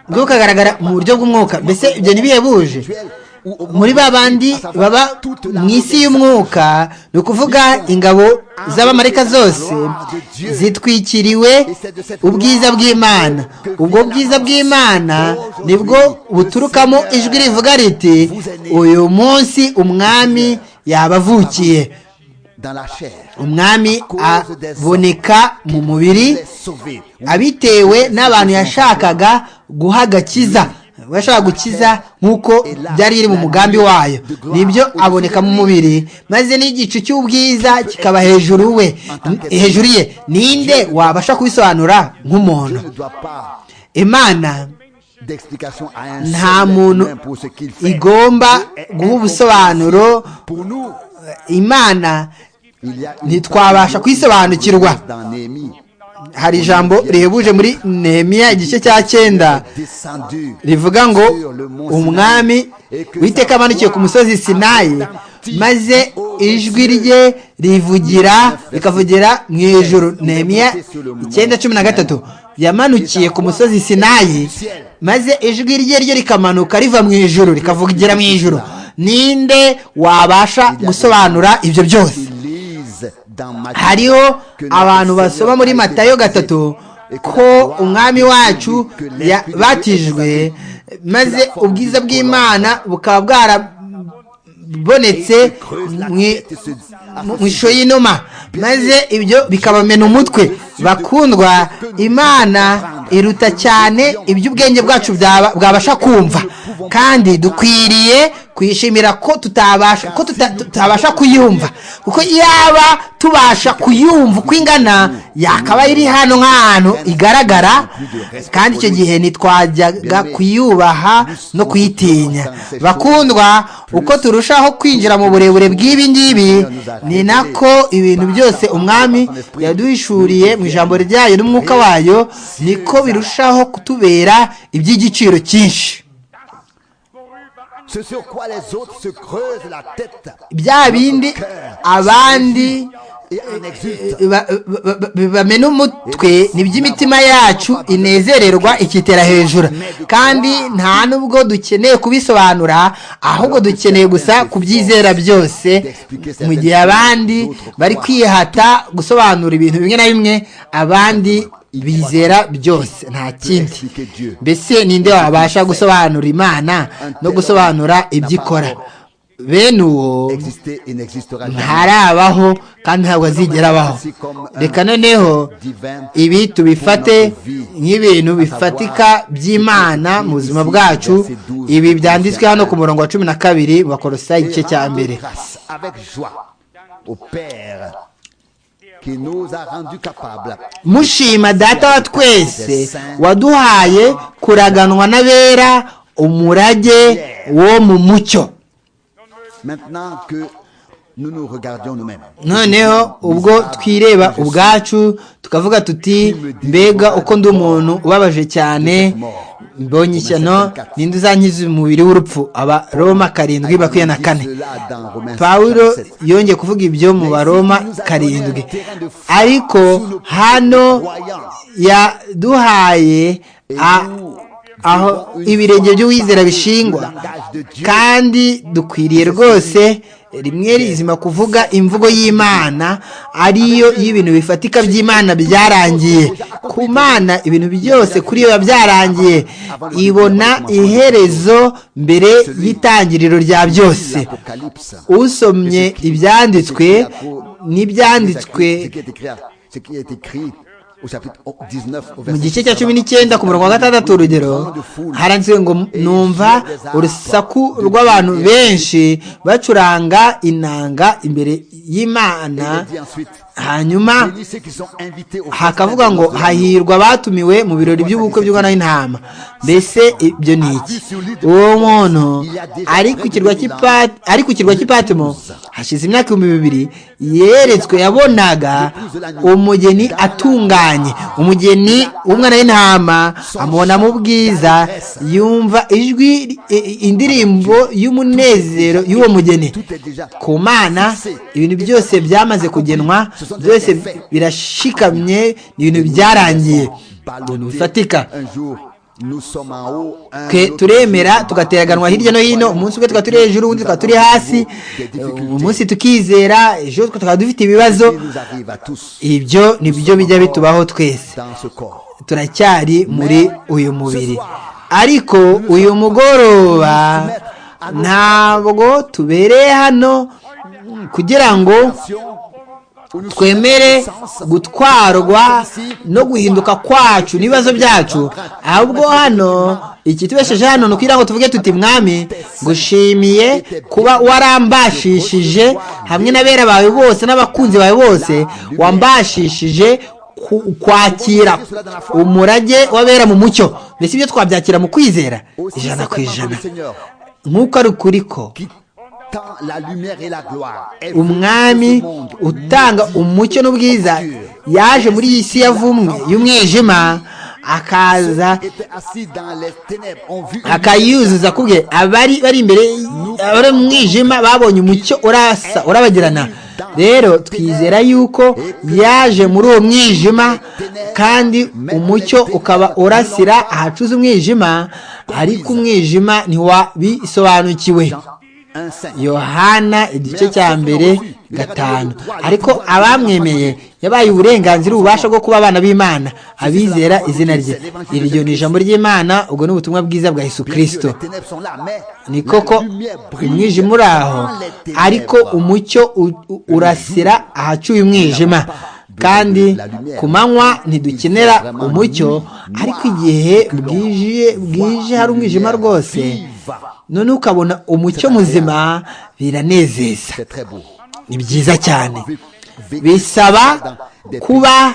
bw'ukagaragara mu buryo bw'umwuka mbese ibyo ntibihebuje muri ba bandi baba mu isi y'umwuka ni ukuvuga ingabo z'abamarika zose zitwikiriwe ubwiza bw'imana ubwo bwiza bw'imana nibwo buturukamo ijwi rivuga riti uyu munsi umwami yabavukiye umwami aboneka mu mubiri abitewe n'abantu yashakaga guha agakiza yashaka gukiza nk'uko byari biri mu mugambi wayo nibyo aboneka mu mubiri maze n'igicu cy'ubwiza kikaba hejuru we hejuru ye ninde wabasha kubisobanura nk'umuntu imana nta muntu igomba guha ubusobanuro imana ntitwabasha kuyisobanukirwa hari ijambo rihebuje muri nehemiya igice cya cyenda rivuga ngo umwami witeka amanukiye ku musozi sinayi maze ijwi rye rivugira rikavugira mu ijoro nehemiya icyenda cumi na gatatu yamanukiye ku musozi sinayi maze ijwi rye ryo rikamanuka riva mu ijoro rikavugira mu ijoro ninde wabasha gusobanura ibyo byose hariho abantu basoma muri matayo gatatu ko umwami wacu yabatijwe maze ubwiza bw'imana bukaba bwarabonetse mu ishusho y'inuma maze ibyo bikabamena umutwe bakundwa imana iruta cyane iby'ubwenge bwacu bwabasha kumva kandi dukwiriye kwishimira ko tutabasha ko tutabasha kuyumva kuko yaba tubasha kuyumva uko ingana yakaba iri hano nk'ahantu igaragara kandi icyo gihe ntitwajyaga kuyubaha no kuyitinya bakundwa uko turushaho kwinjira mu burebure bw'ibi ngibi ni nako ibintu byose umwami yaduhishuriye mu ijambo ryayo n'umwuka wayo niko birushaho kutubera iby'igiciro cyinshi bya bindi abandi bamena umutwe ni iby'imitima yacu inezererwa ikitera hejuru kandi nta nubwo dukeneye kubisobanura ahubwo dukeneye gusa kubyizera byose mu gihe abandi bari kwihata gusobanura ibintu bimwe na bimwe abandi bizera byose nta kindi mbese ninde wabasha gusobanura imana no gusobanura ibyo ikora bene uwo ntarabaho kandi ntabwo azigera abaho reka noneho ibi tubifate nk'ibintu bifatika by'imana mu buzima bwacu ibi byanditswe hano ku murongo wa cumi na kabiri bakorosa igice cya mbere mushima data wa twese waduhaye kuraganwa n'abera umurage wo mu mucyo noneho ubwo twireba ubwacu tukavuga tuti mbega uko ndi umuntu ubabaje cyane mbonye ishyano ninde uzankiza umubiri w'urupfu aba roma karindwi bakuye na kane pawuro yongeye kuvuga ibyo mu baroma karindwi ariko hano yaduhaye aho ibirenge by'uwizera bishingwa kandi dukwiriye rwose rimwe rizima kuvuga imvugo y'imana ariyo y'ibintu bifatika by'imana byarangiye ku mana ibintu byose kuri yo biba byarangiye ibona iherezo mbere y'itangiriro rya byose usomye ibyanditswe n'ibyanditswe mu gice cya cumi n'icyenda ku murongo wa gatandatu urugero haranditswe ngo numva urusaku rw'abantu benshi bacuranga inanga imbere y'imana hanyuma hakavuga ngo hahirwa abatumiwe mu birori by'ubukwe by'umwana w'intama mbese ibyo ni iki uwo muntu ari ku kirwa cy'ipati ari ku kirwa cy'ipatimo hashize imyaka ibihumbi bibiri yeretswe yabonaga umugeni atunganye umugeni w'umwana w'intama amubonamo ubwiza yumva ijwi indirimbo y'umunezero y'uwo mugeni ku mana ibintu byose byamaze kugenwa byose birashikamye ni ibintu byarangiye ibintu bifatika turemera tugateganwa hirya no hino umunsi umwe tukaba turi hejuru undi tukaba turi hasi umunsi tukizera ejo tukaba dufite ibibazo ibyo ni byo bijya bitubaho twese turacyari muri uyu mubiri ariko uyu mugoroba ntabwo tubereye hano kugira ngo twemere gutwarwa no guhinduka kwacu n'ibibazo byacu ahubwo hano ikitubesheje hano ni ukugira ngo tuvuge tuti mwami gushimiye kuba warambashishije hamwe n'abera bawe bose n'abakunzi bawe bose wambashishije kwakira umurage w'abera mu mucyo mbese ibyo twabyakira mu kwizera ijana ku ijana nk'uko ari ukuri ko umwami utanga umucyo n'ubwiza yaje muri iyi si yavumwe y'umwijima akaza akayuzuza kubwe abari bari imbere abari mu mwijima babonye umucyo urasa urabagirana rero twizera yuko yaje muri uwo mwijima kandi umucyo ukaba urasira ahacuze umwijima ariko umwijima ntiwabisobanukiwe yohana igice cya mbere gatanu ariko abamwemeye yabaye uburenganzira ububasha bwo kuba abana b'imana abizera izina rye iryo ni ijambo ry'imana ubwo ni ubutumwa bwiza bwa yesu kirisito ni koko umwijima uri aho ariko umucyo urasira ahacuye umwijima kandi ku manywa ntidukenera umucyo ariko igihe bwije hari umwijima rwose none ukabona umucyo muzima biranezeza ni byiza cyane bisaba kuba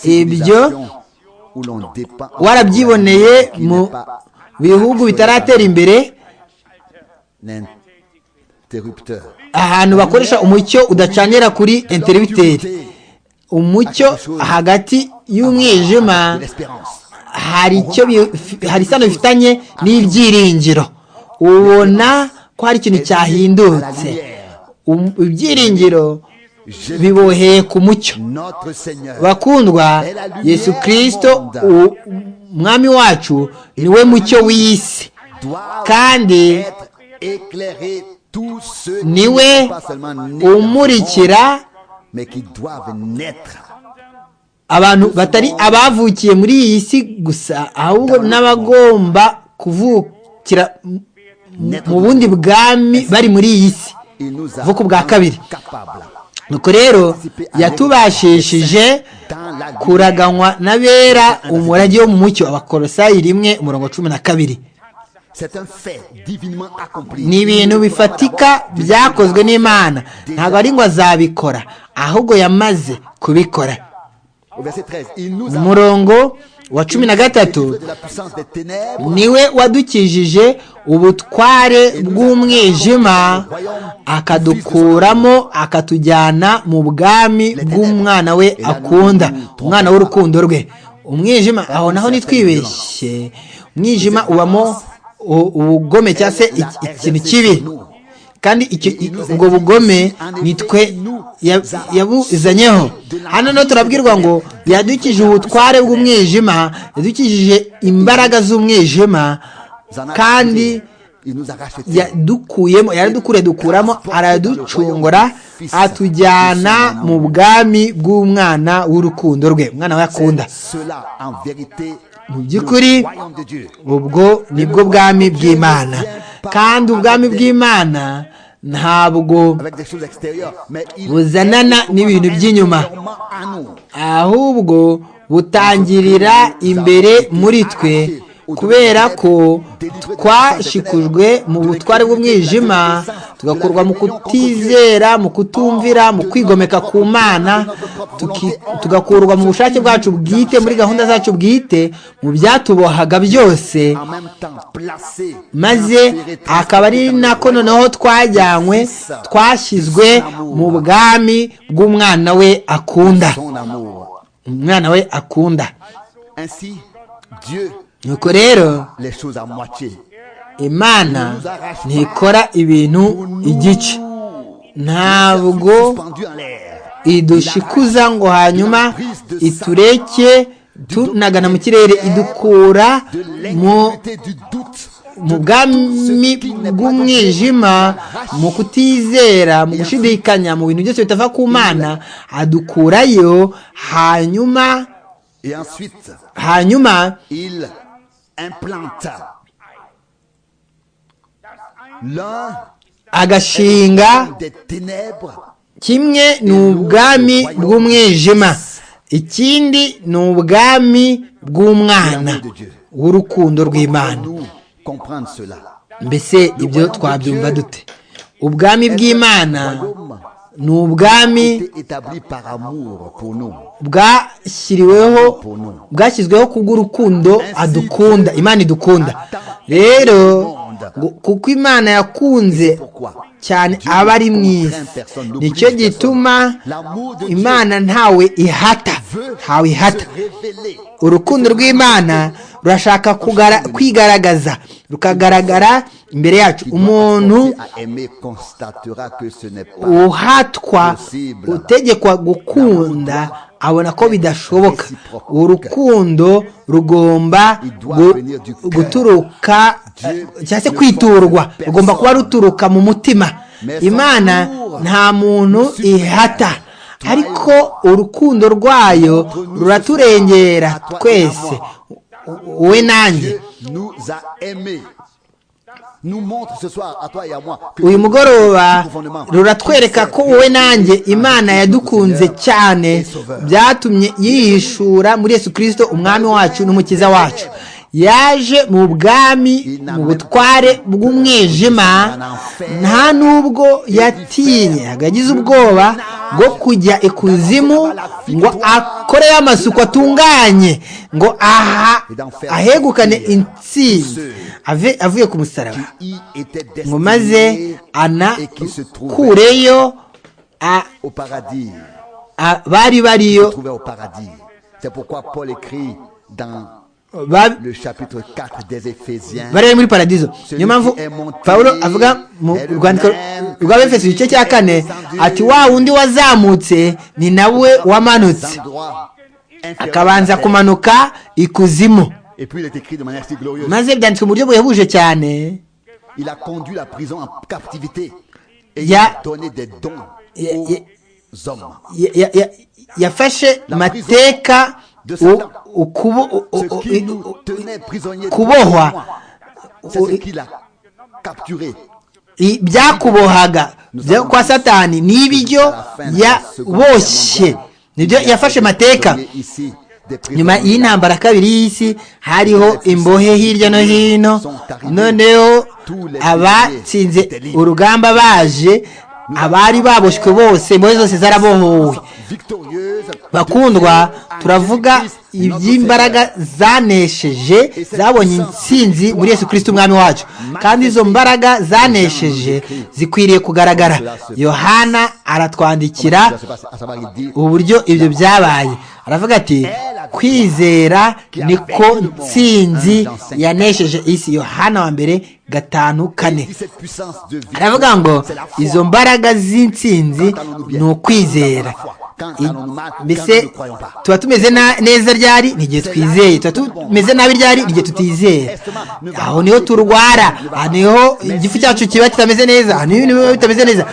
ibyo warabyiboneye mu bihugu bitaratera imbere ahantu bakoresha umucyo udacanira kuri interibiteri umucyo hagati y'umwijima hari icyo hari isano bifitanye n'ibyiringiro ubona ko hari ikintu cyahindutse ibyiringiro biboheye ku mucyo bakundwa yesu kirisito umwami wacu niwe mucyo w'isi kandi niwe umurikira abantu batari abavukiye muri iyi si gusa ahubwo n'abagomba kuvukira mu bundi bwami bari muri iyi si vuko bwa kabiri nuko rero yatubashishije kuraganywa n'abera umurage wo mu mucyo abakorosayi rimwe umurongo cumi na kabiri ni ibintu bifatika byakozwe n'imana ntabwo ari ngo azabikora ahubwo yamaze kubikora umurongo wa cumi na gatatu niwe wadukijije ubutware bw'umwijima akadukuramo akatujyana mu bwami bw'umwana we akunda umwana w'urukundo rwe umwijima aho naho nitwibeshye umwijima ubamo ubugome cyangwa se ikintu kibi kandi ubwo bugome nitwe yabuzanyeho hano no turabwirwa ngo yadukije ubutware bw'umwijima yadukijije imbaraga z'umwijima kandi yadukuyemo yaradukuriye dukuramo araducungura atujyana mu bwami bw'umwana w'urukundo rwe umwana we akunda mu by'ukuri ubwo nibwo bwami bw'imana kandi ubwami bw'imana ntabwo buzanana n'ibintu by'inyuma ahubwo butangirira imbere muri twe kubera ko twashikujwe mu butware bw'umwijima tugakurwa mu kutizera mu kutumvira mu kwigomeka ku mana tuki- tugakurwa mu bushake bwacu bwite muri gahunda zacu bwite mu byatubohaga byose en même temps placé maze akaba ari nako noneho twajyanywe twashyizwe mu bwami bw'umwana we akunda son amour. umwana we akunda Ainsi, Dieu, nuko rero les choses à moitié. imana ntikora ibintu igice ntabwo Pendu en l'air. idushikuza ngo hanyuma itureke tunagana mu kirere idukura De mu l'incrédulité du doute. mu bwami bw'umwijima mu kutizera mu gushidikanya mu bintu byose bitava ku mana adukurayo hanyuma Et ensuite, hanyuma il implanta l'un agashinga des ténèbres kimwe ni ubwami bw'umwijima ikindi ni ubwami bw'umwana w'urukundo rw'imana nous comprendre cela. mbese ibyo twabyumva dute ubwami bw'imana ni ubwami Était établi par amour pour nous. bwashyiriweho bwashyizweho kubw'urukundo adukunda imana idukunda rero gu- kuko imana yakunze Pourquoi cyane aba ari mwiza nicyo gituma imana ntawe ihata ntawe ihata Révélé urukundo rw'imana rurashaka kugara- kwigaragaza rukagaragara imbere yacu umuntu à aimer constatera que ce n'est pas uhatwa utegekwa gukunda abona ko bidashoboka urukundo rugomba gu- guturuka cyangwa se kwiturwa rugomba kuba ruturuka mu mutima imana nta muntu ihata ariko urukundo rwayo ruraturengera twese wowe nanjye Dieu nous a aimés. Nous montre ce soir à toi et à moi que uyu mugoroba ruratwereka ko wowe nanjye imana yadukunze cyane byatumye yihishura muri yesu kirisito umwami wacu n'umukiza wacu yaje mu bwami mu butware bw'umwijima nta nubwo yatinyaga yagize ubwoba bwo kujya ikuzimu ngo akoreyo amasuku atunganye ngo aha ahegukane intsinzi ave- avuye ku musaraba qui était ngo destiné maze et qui se trouvait anakureyo a- au paradis. a- bari bariyo Trouvait au paradis. C'est pourquoi Paul écrit dans ba- le chapitre 4 des Éphésiens. bari bari muri paradizo niyo mpamvu pawulo avuga mu rwandiko rwa befeso igice cya kane ati wa wundi wazamutse ni nawe des wamanutse endroits inférieurs à akabanza la terre. kumanuka ikuzimu Et puis il est écrit de manière si glorieuse. maze byanditswe mu buryo buhebuje cyane Il a conduit la prison en captivité et Ya- il a donné des dons Ya- aux ya- hommes. ya- ya- ya- yafashe amateka u- ukubo- u- Ce u- qui u- nous tenait prisonniers kubohwa. c'est ce qu'il a capturé. I- byakubohaga byo kwa satani ni ibyo yaboshye nibyo yafashe amateka Prisonniers ici, des nyuma prisonniers y'intambara kabiri y'isi hariho imbohe hirya no hino noneho abatsinze urugamba baje abari baboshywe bose imbohe zose zarabohowe victorieuses. bakundwa turavuga iby'imbaraga zanesheje zabonye intsinzi muri yesu kirisiti umwami wacu kandi izo mbaraga zanesheje zikwiriye kugaragara yohana aratwandikira À savoir, il dit, uburyo ibyo byabaye aravuga ati kwizera niko ntsinzi yanesheje isi yohana wa mbere gatanu kane si cette puissance de vie, aravuga ngo izo mbaraga z'intsinzi ni ukwizera I- mbese tuba tumeze na- neza ryari ni igihe twizeye tuba tumeze nabi ryari ni igihe tutizera aho niho turwara aho niho igifu cyacu kiba kitameze neza aho niho ibiba bitameze neza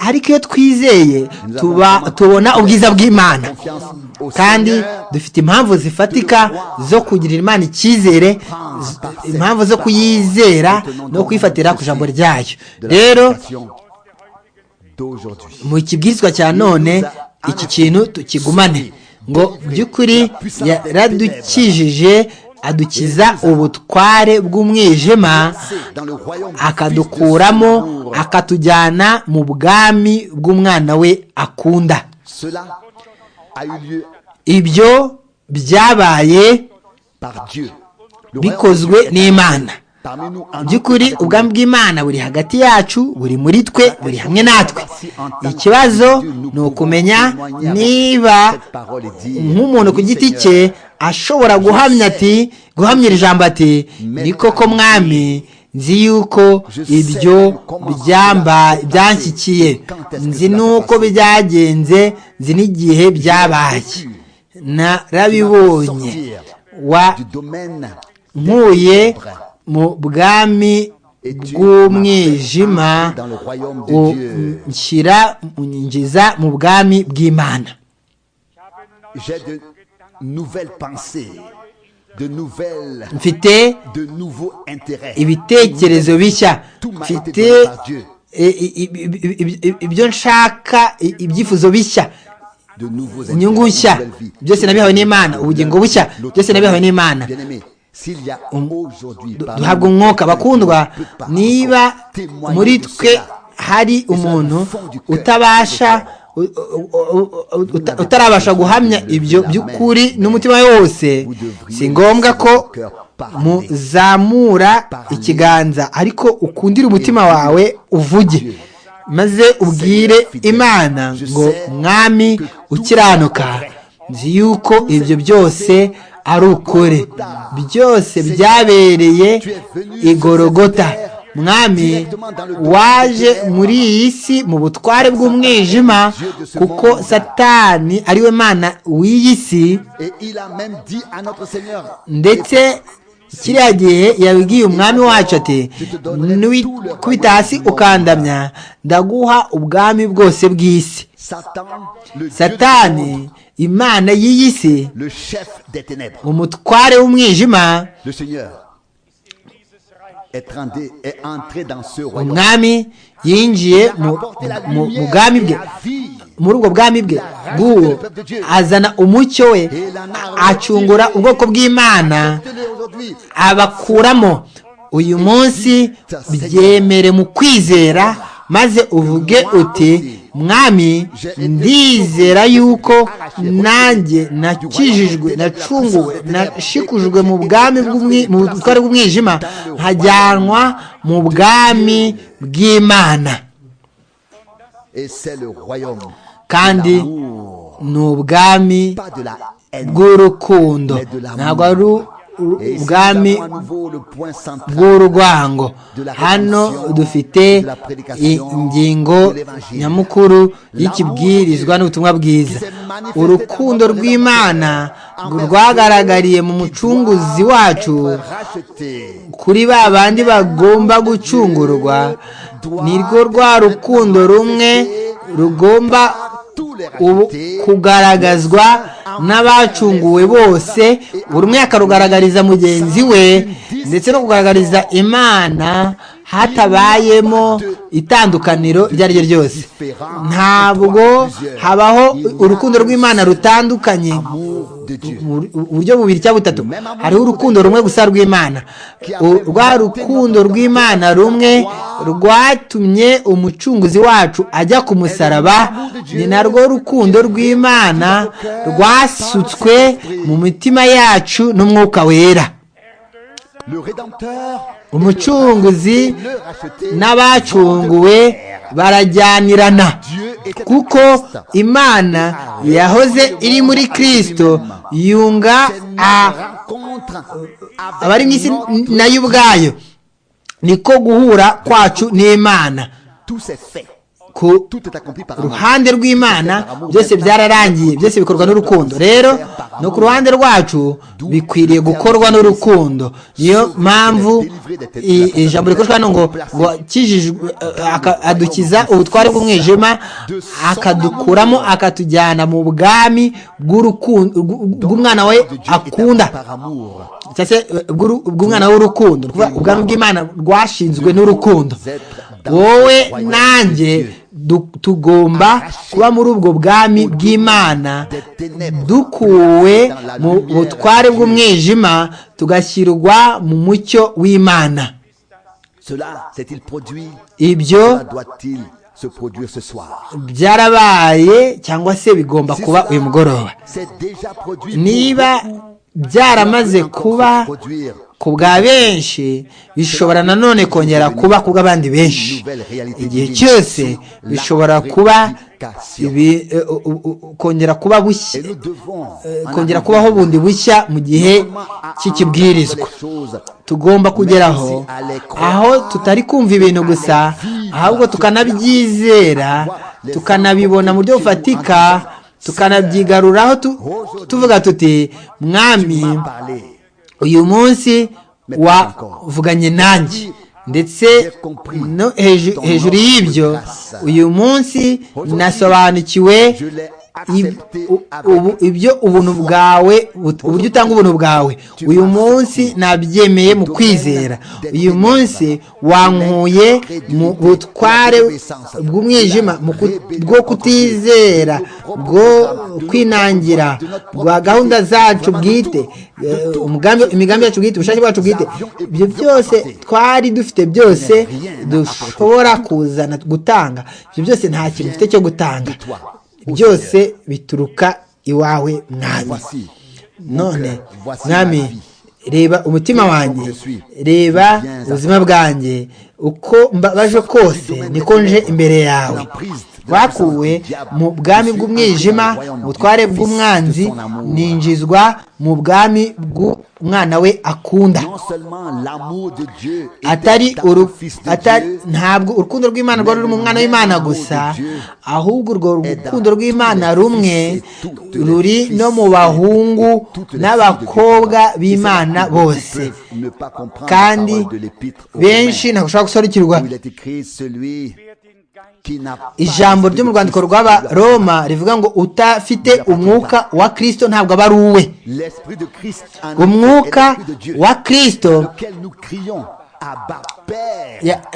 ariko iyo twizeye tuba tubona ubwiza bw'imana kandi dufite impamvu zifatika zo kugirira imana icyizere z- impamvu zo kuyizera no kuyifatira ku ijambo ryayo de la rero situation d'aujourd'hui. mu kibwirizwa cya none iki kintu tukigumane ngo by'ukuri yaradukijije adukiza ubutware bw'umwijima akadukuramo akatujyana mu bwami bw'umwana we akunda ibyo byabaye bikozwe n'imana mu by'ukuri ubwami bw'imana buri hagati yacu buri muri twe buri hamwe natwe ikibazo ni ukumenya niba nk'umuntu ku giti cye ashobora guhamya ati guhamya iri jambo ati ni koko mwami nzi yuko ibyo byamba byanshyikiye nzi nuko byagenze nzi n'igihe byabaye narabibonye wa nkuye mu bwami bw'umwijima nshyira unyinjiza mu bwami bw'imana mfite ibitekerezo bishya mfite ibyo nshaka ibyifuzo bishya inyungu nshya byose nabihawe n'imana ubugingo bushya byose nabihawe n'imana duhabwa umwuka bakundwa niba muri twe hari umuntu utabasha utarabasha guhamya ibyo by'ukuri n'umutima we wose si ngombwa ko muzamura ikiganza ariko ukundire umutima wawe uvuge maze ubwire imana ngo mwami ukiranuka nzi yuko ibyo byose ari ukuri byose byabereye igorogota mwami waje muri iyi si mu butware bw'umwijima kuko satani ariwe mana w'iyi si ndetse kiriya gihe yabwiye umwami wacu ati kubita hasi ukandamya ndaguha ubwami bwose bw'isi satani imana y'iyi si umutware w'umwijima umwami yinjiye mu bwami bwe muri ubwo bwami bwe bw'uwo azana umucyo we acungura ubwoko bw'imana abakuramo uyu munsi byemere mu kwizera maze uvuge uti mwami ndizera yuko nanjye nakijijwe nacunguwe nashikujwe mu bwami mu butware bw'umwijima nkajyanwa mu bwami bw'imana kandi ni ubwami bw'urukundo ntabwo ari ubwami bw'urwango hano dufite ingingo nyamukuru y'ikibwirizwa n'ubutumwa bwiza urukundo rw'imana rwagaragariye mu mucunguzi wacu kuri ba bandi bagomba gucungurwa ni rwo rwa rukundo rumwe rugomba kugaragazwa n'abacunguwe bose buri umwe akarugaragariza mugenzi we ndetse no kugaragariza imana hatabayemo itandukaniro iryo ari ryo ryose ntabwo habaho urukundo rw'imana rutandukanye uburyo bubiri cyangwa butatu hariho urukundo rumwe gusa rw'imana rwa rukundo rw'imana rumwe rwatumye umucunguzi wacu ajya ku musaraba ni narwo rukundo rw'imana rwasutswe mu mitima yacu n'umwuka wera umucunguzi n'abacunguwe barajyanirana kuko imana yahoze iri muri kirisito yunga abari mu isi nayo ubwayo niko guhura kwacu n'imana ku ruhande rw'imana byose byararangiye byose bikorwa n'urukundo rero no ku ruhande rwacu bikwiriye gukorwa n'urukundo niyo mpamvu ijambo rikoreshwa hano ngo ngo adukiza ubutware bw'umwijima akadukuramo akatujyana mu bwami bw'umwana we akunda cyangwa se bw'umwana w'urukundo ubwami bw'imana bwashinzwe n'urukundo wowe nanjye tugomba kuba muri ubwo bwami bw'imana dukuwe mu butware bw'umwijima tugashyirwa mu mucyo w'imana ibyo byarabaye cyangwa se bigomba kuba uyu mugoroba niba byaramaze kuba ku bwa benshi bishobora nanone kongera kuba ku bw'abandi benshi igihe cyose bishobora kuba kongera kuba bushya kongera kubaho bundi bushya mu gihe cy'ikibwirizwa tugomba kugeraho aho tutari kumva ibintu gusa ahubwo tukanabyizera tukanabibona mu buryo bufatika tukanabyigaruraho tuvuga tuti mwami uyu munsi wavuganye nanjye ndetse hejuru y'ibyo uyu munsi nasobanukiwe ibyo ubuntu bwawe uburyo utanga ubuntu bwawe uyu munsi nabyemeye mu kwizera uyu munsi wankuye mu butware bw'umwijima bwo kutizera bwo kwinangira bwa gahunda zacu bwite imigambi yacu bwite ubushake bwacu bwite ibyo byose twari dufite byose dushobora kuzana gutanga ibyo byose nta kintu ufite cyo gutanga byose bituruka iwawe mwami none mwami reba umutima wanjye reba ubuzima bwanjye uko mbabaje kose niko nje imbere yawe twakuwe mu bwami bw'umwijima ubutware bw'umwanzi ninjizwa mu bwami bw'umwana we akunda atari ntabwo urukundo rw'imana rwari ruri mu mwana w'imana gusa ahubwo urwo rukundo rw'imana rumwe ruri no mu bahungu n'abakobwa b'imana bose kandi benshi ntabwo gusobanukirwa ijambo ryo mu rwandiko rw'abaroma rivuga ngo utafite umwuka wa kirisito ntabwo aba ari uwe umwuka wa kirisito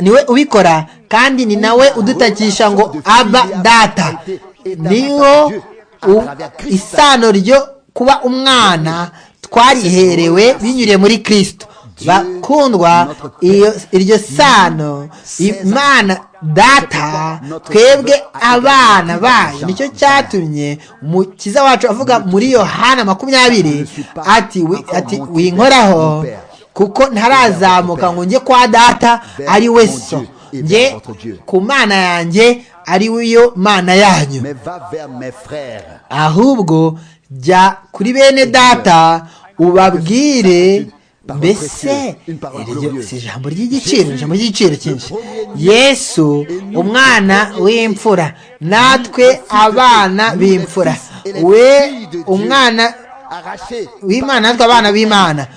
niwe ubikora kandi ni nawe udutakisha ngo aba data niho isano ryo kuba umwana twariherewe binyuriye muri kirisito bakundwa iryo sano imana data twebwe abana bayo nicyo cyatumye umukiza wacu avuga muri yohana makumyabiri ati winkoraho kuko ntarazamuka ngo njye kwa data ari we so njye ku mana yanjye ari wiyo mana yanyu ahubwo jya kuri bene data ubabwire mbese iryo si ijambo ry'igiciro ijambo ry'igiciro cyinshi yesu umwana w'imfura natwe abana b'imfura we umwana w'imana natwe abana b'imana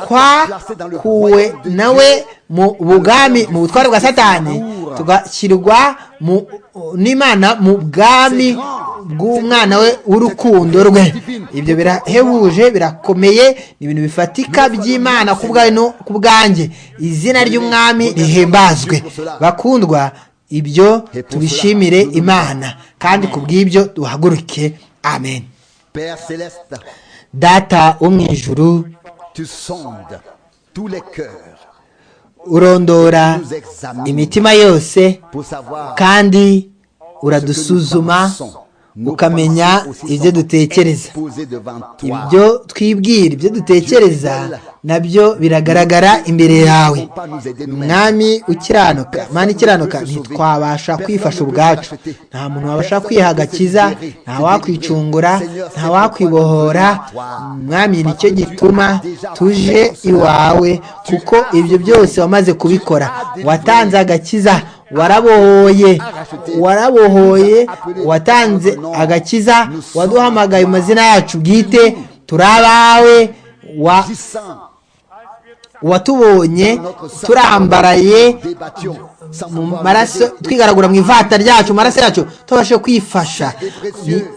twakuwe nawe mu bugami mu butware bwa satani tugashyirwa n'imana mu bwami bw'umwana we w'urukundo rwe ibyo birahebuje birakomeye ni ibintu bifatika by'imana ku bwanjye izina ry'umwami rihimbazwe bakundwa ibyo tubishimire imana kandi ku bw'ibyo duhaguruke amen data wo mu ijuru urondora imitima yose kandi uradusuzuma ukamenya ibyo dutekereza ibyo twibwira ibyo dutekereza nabyo biragaragara imbere yawe mwami ukiranuka mwana ikiranuka ntitwabasha kwifasha ubwacu nta muntu wabasha kwihagakiza nta wakwicungura nta wakwibohora mwami nicyo gituma tuje iwawe kuko ibyo byose wamaze kubikora watanze agakiza warabohoye warabohoye watanze agakiza waduhamagaye mu mazina yacu bwite turi abawe watubonye turambaraye mu maraso twigaragura mu ivata ryacu mu maraso yacu tubashe kwifasha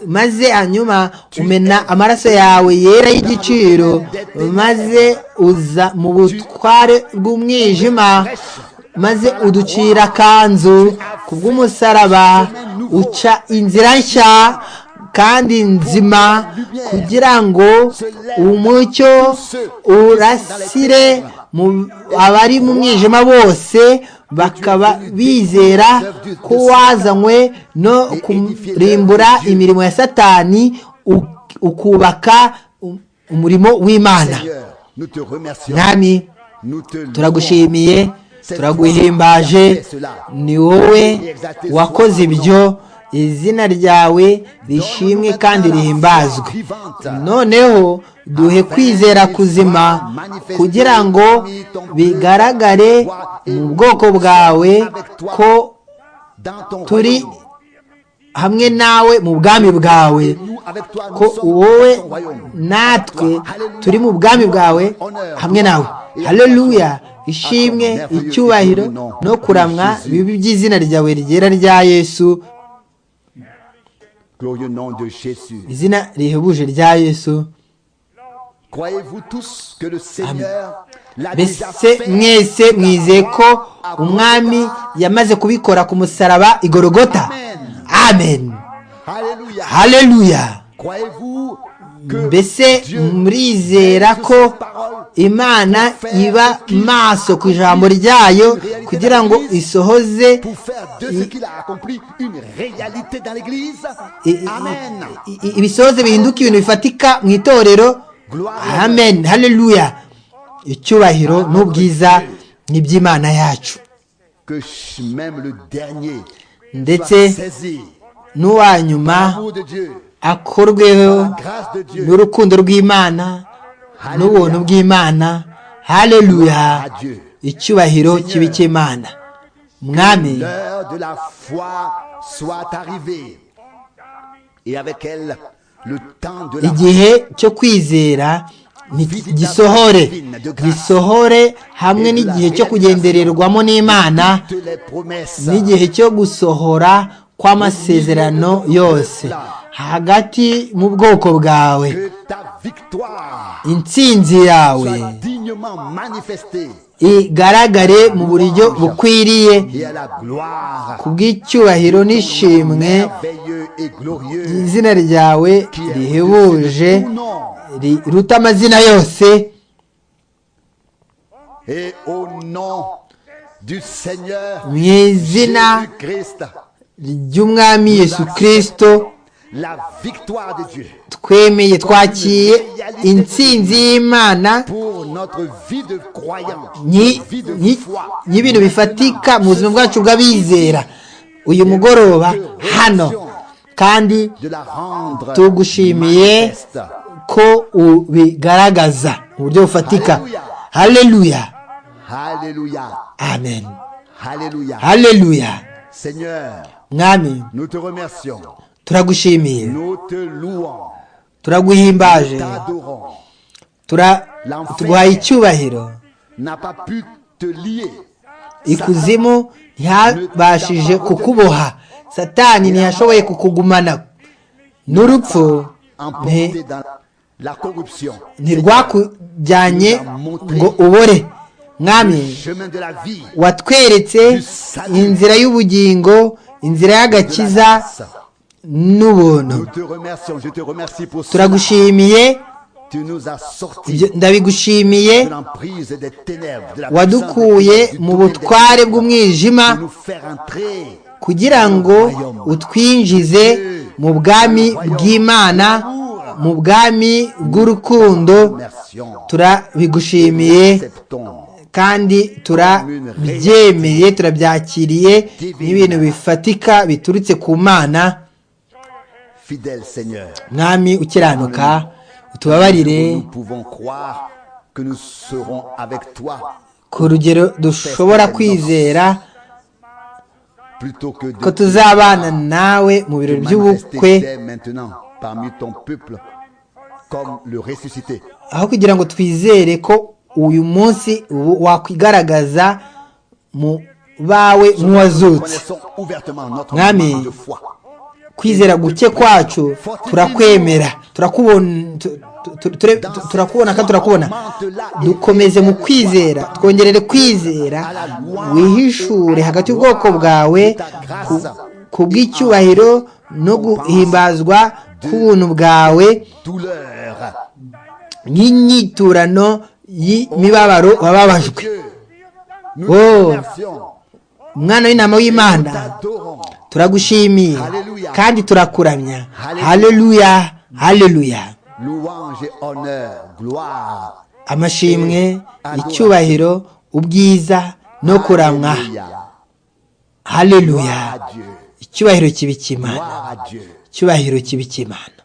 maze hanyuma umena amaraso yawe yera y'igiciro maze uza mu butware bw'umwijima maze uducira akanzu kubw'umusaraba uca inzira nshya kandi nzima kugira ngo umucyo urasire mu abari mu mwijima bose bakaba bizera ko wazanywe no kurimbura imirimo ya satani ukubaka umurimo w'imana mwami turagushimiye turaguhimbaje ni wowe wakoze ibyo izina ryawe rishimwe kandi rihimbazwe noneho duhe kwizera kuzima kugira ngo bigaragare mu bwoko bwawe ko turi hamwe nawe mu bwami bwawe ko wowe natwe turi mu bwami bwawe hamwe nawe hareruya ishimwe icyubahiro no kuramwa bibi by'izina ryawe rigera rya yesu izina rihebuje rya yesu mbese mwese mwizeye ko umwami yamaze kubikora ku musaraba igorogota amen hareruya mbese murizera ko imana iba maso ku ijambo ryayo kugira ngo isohoze ibisohoze bihinduka ibintu bifatika mu itorero amen hareruya icyubahiro n'ubwiza ni iby'imana yacu ndetse n'uwa nyuma akorweho n'urukundo rw'imana n'ubuntu bw'imana hareruya icyubahiro kibi cy'imana mwami igihe cyo kwizera gisohore gisohore hamwe n'igihe cyo kugendererwamo n'imana n'igihe cyo gusohora kw'amasezerano yose hagati mu bwoko bwawe intsinzi yawe igaragare mu buryo bukwiriye ku bw'icyubahiro n'ishimwe izina ryawe rihebuje riruta amazina yose mu izina ry'umwami yesu kirisito twemeye twakiye intsinzi y'imana y'ibintu bifatika mu buzima bwacu bw'abizera uyu mugoroba hano kandi tugushimiye ko ubigaragaza mu buryo bufatika hareruya amen hareruya mwami turagushimiye turaguhimbaje tuguhaye icyubahiro ikuzimu ntiyabashije kukuboha satani ntiyashoboye kukugumana n'urupfu ntirwakujyanye ngo ubore mwami watweretse inzira y'ubugingo inzira y'agakiza n'ubuntu turagushimiye ndabigushimiye wadukuye mu butware bw'umwijima kugira ngo utwinjize mu bwami bw'imana mu bwami bw'urukundo turabigushimiye kandi turabyemeye turabyakiriye n'ibintu bifatika biturutse ku mana mwami ukiranuka utubabarire ku rugero dushobora kwizera ko tuzabana nawe mu birori by'ubukwe aho kugira ngo twizere ko uyu munsi wakwigaragaza mu bawe nk'uwazutse mwami kwizera guke kwacu turakwemera turakubona kandi turakubona dukomeze mu kwizera twongerere kwizera wihishure hagati y'ubwoko bwawe ku bw'icyubahiro no guhimbazwa k'ubuntu bwawe nk'inyiturano y'imibabaro wababajwe umwana w'inama w'imana turagushimiye kandi turakuramya hareruya hareruya amashimwe icyubahiro ubwiza no kuramwa hareruya icyubahiro kibikimana icyubahiro kibikimana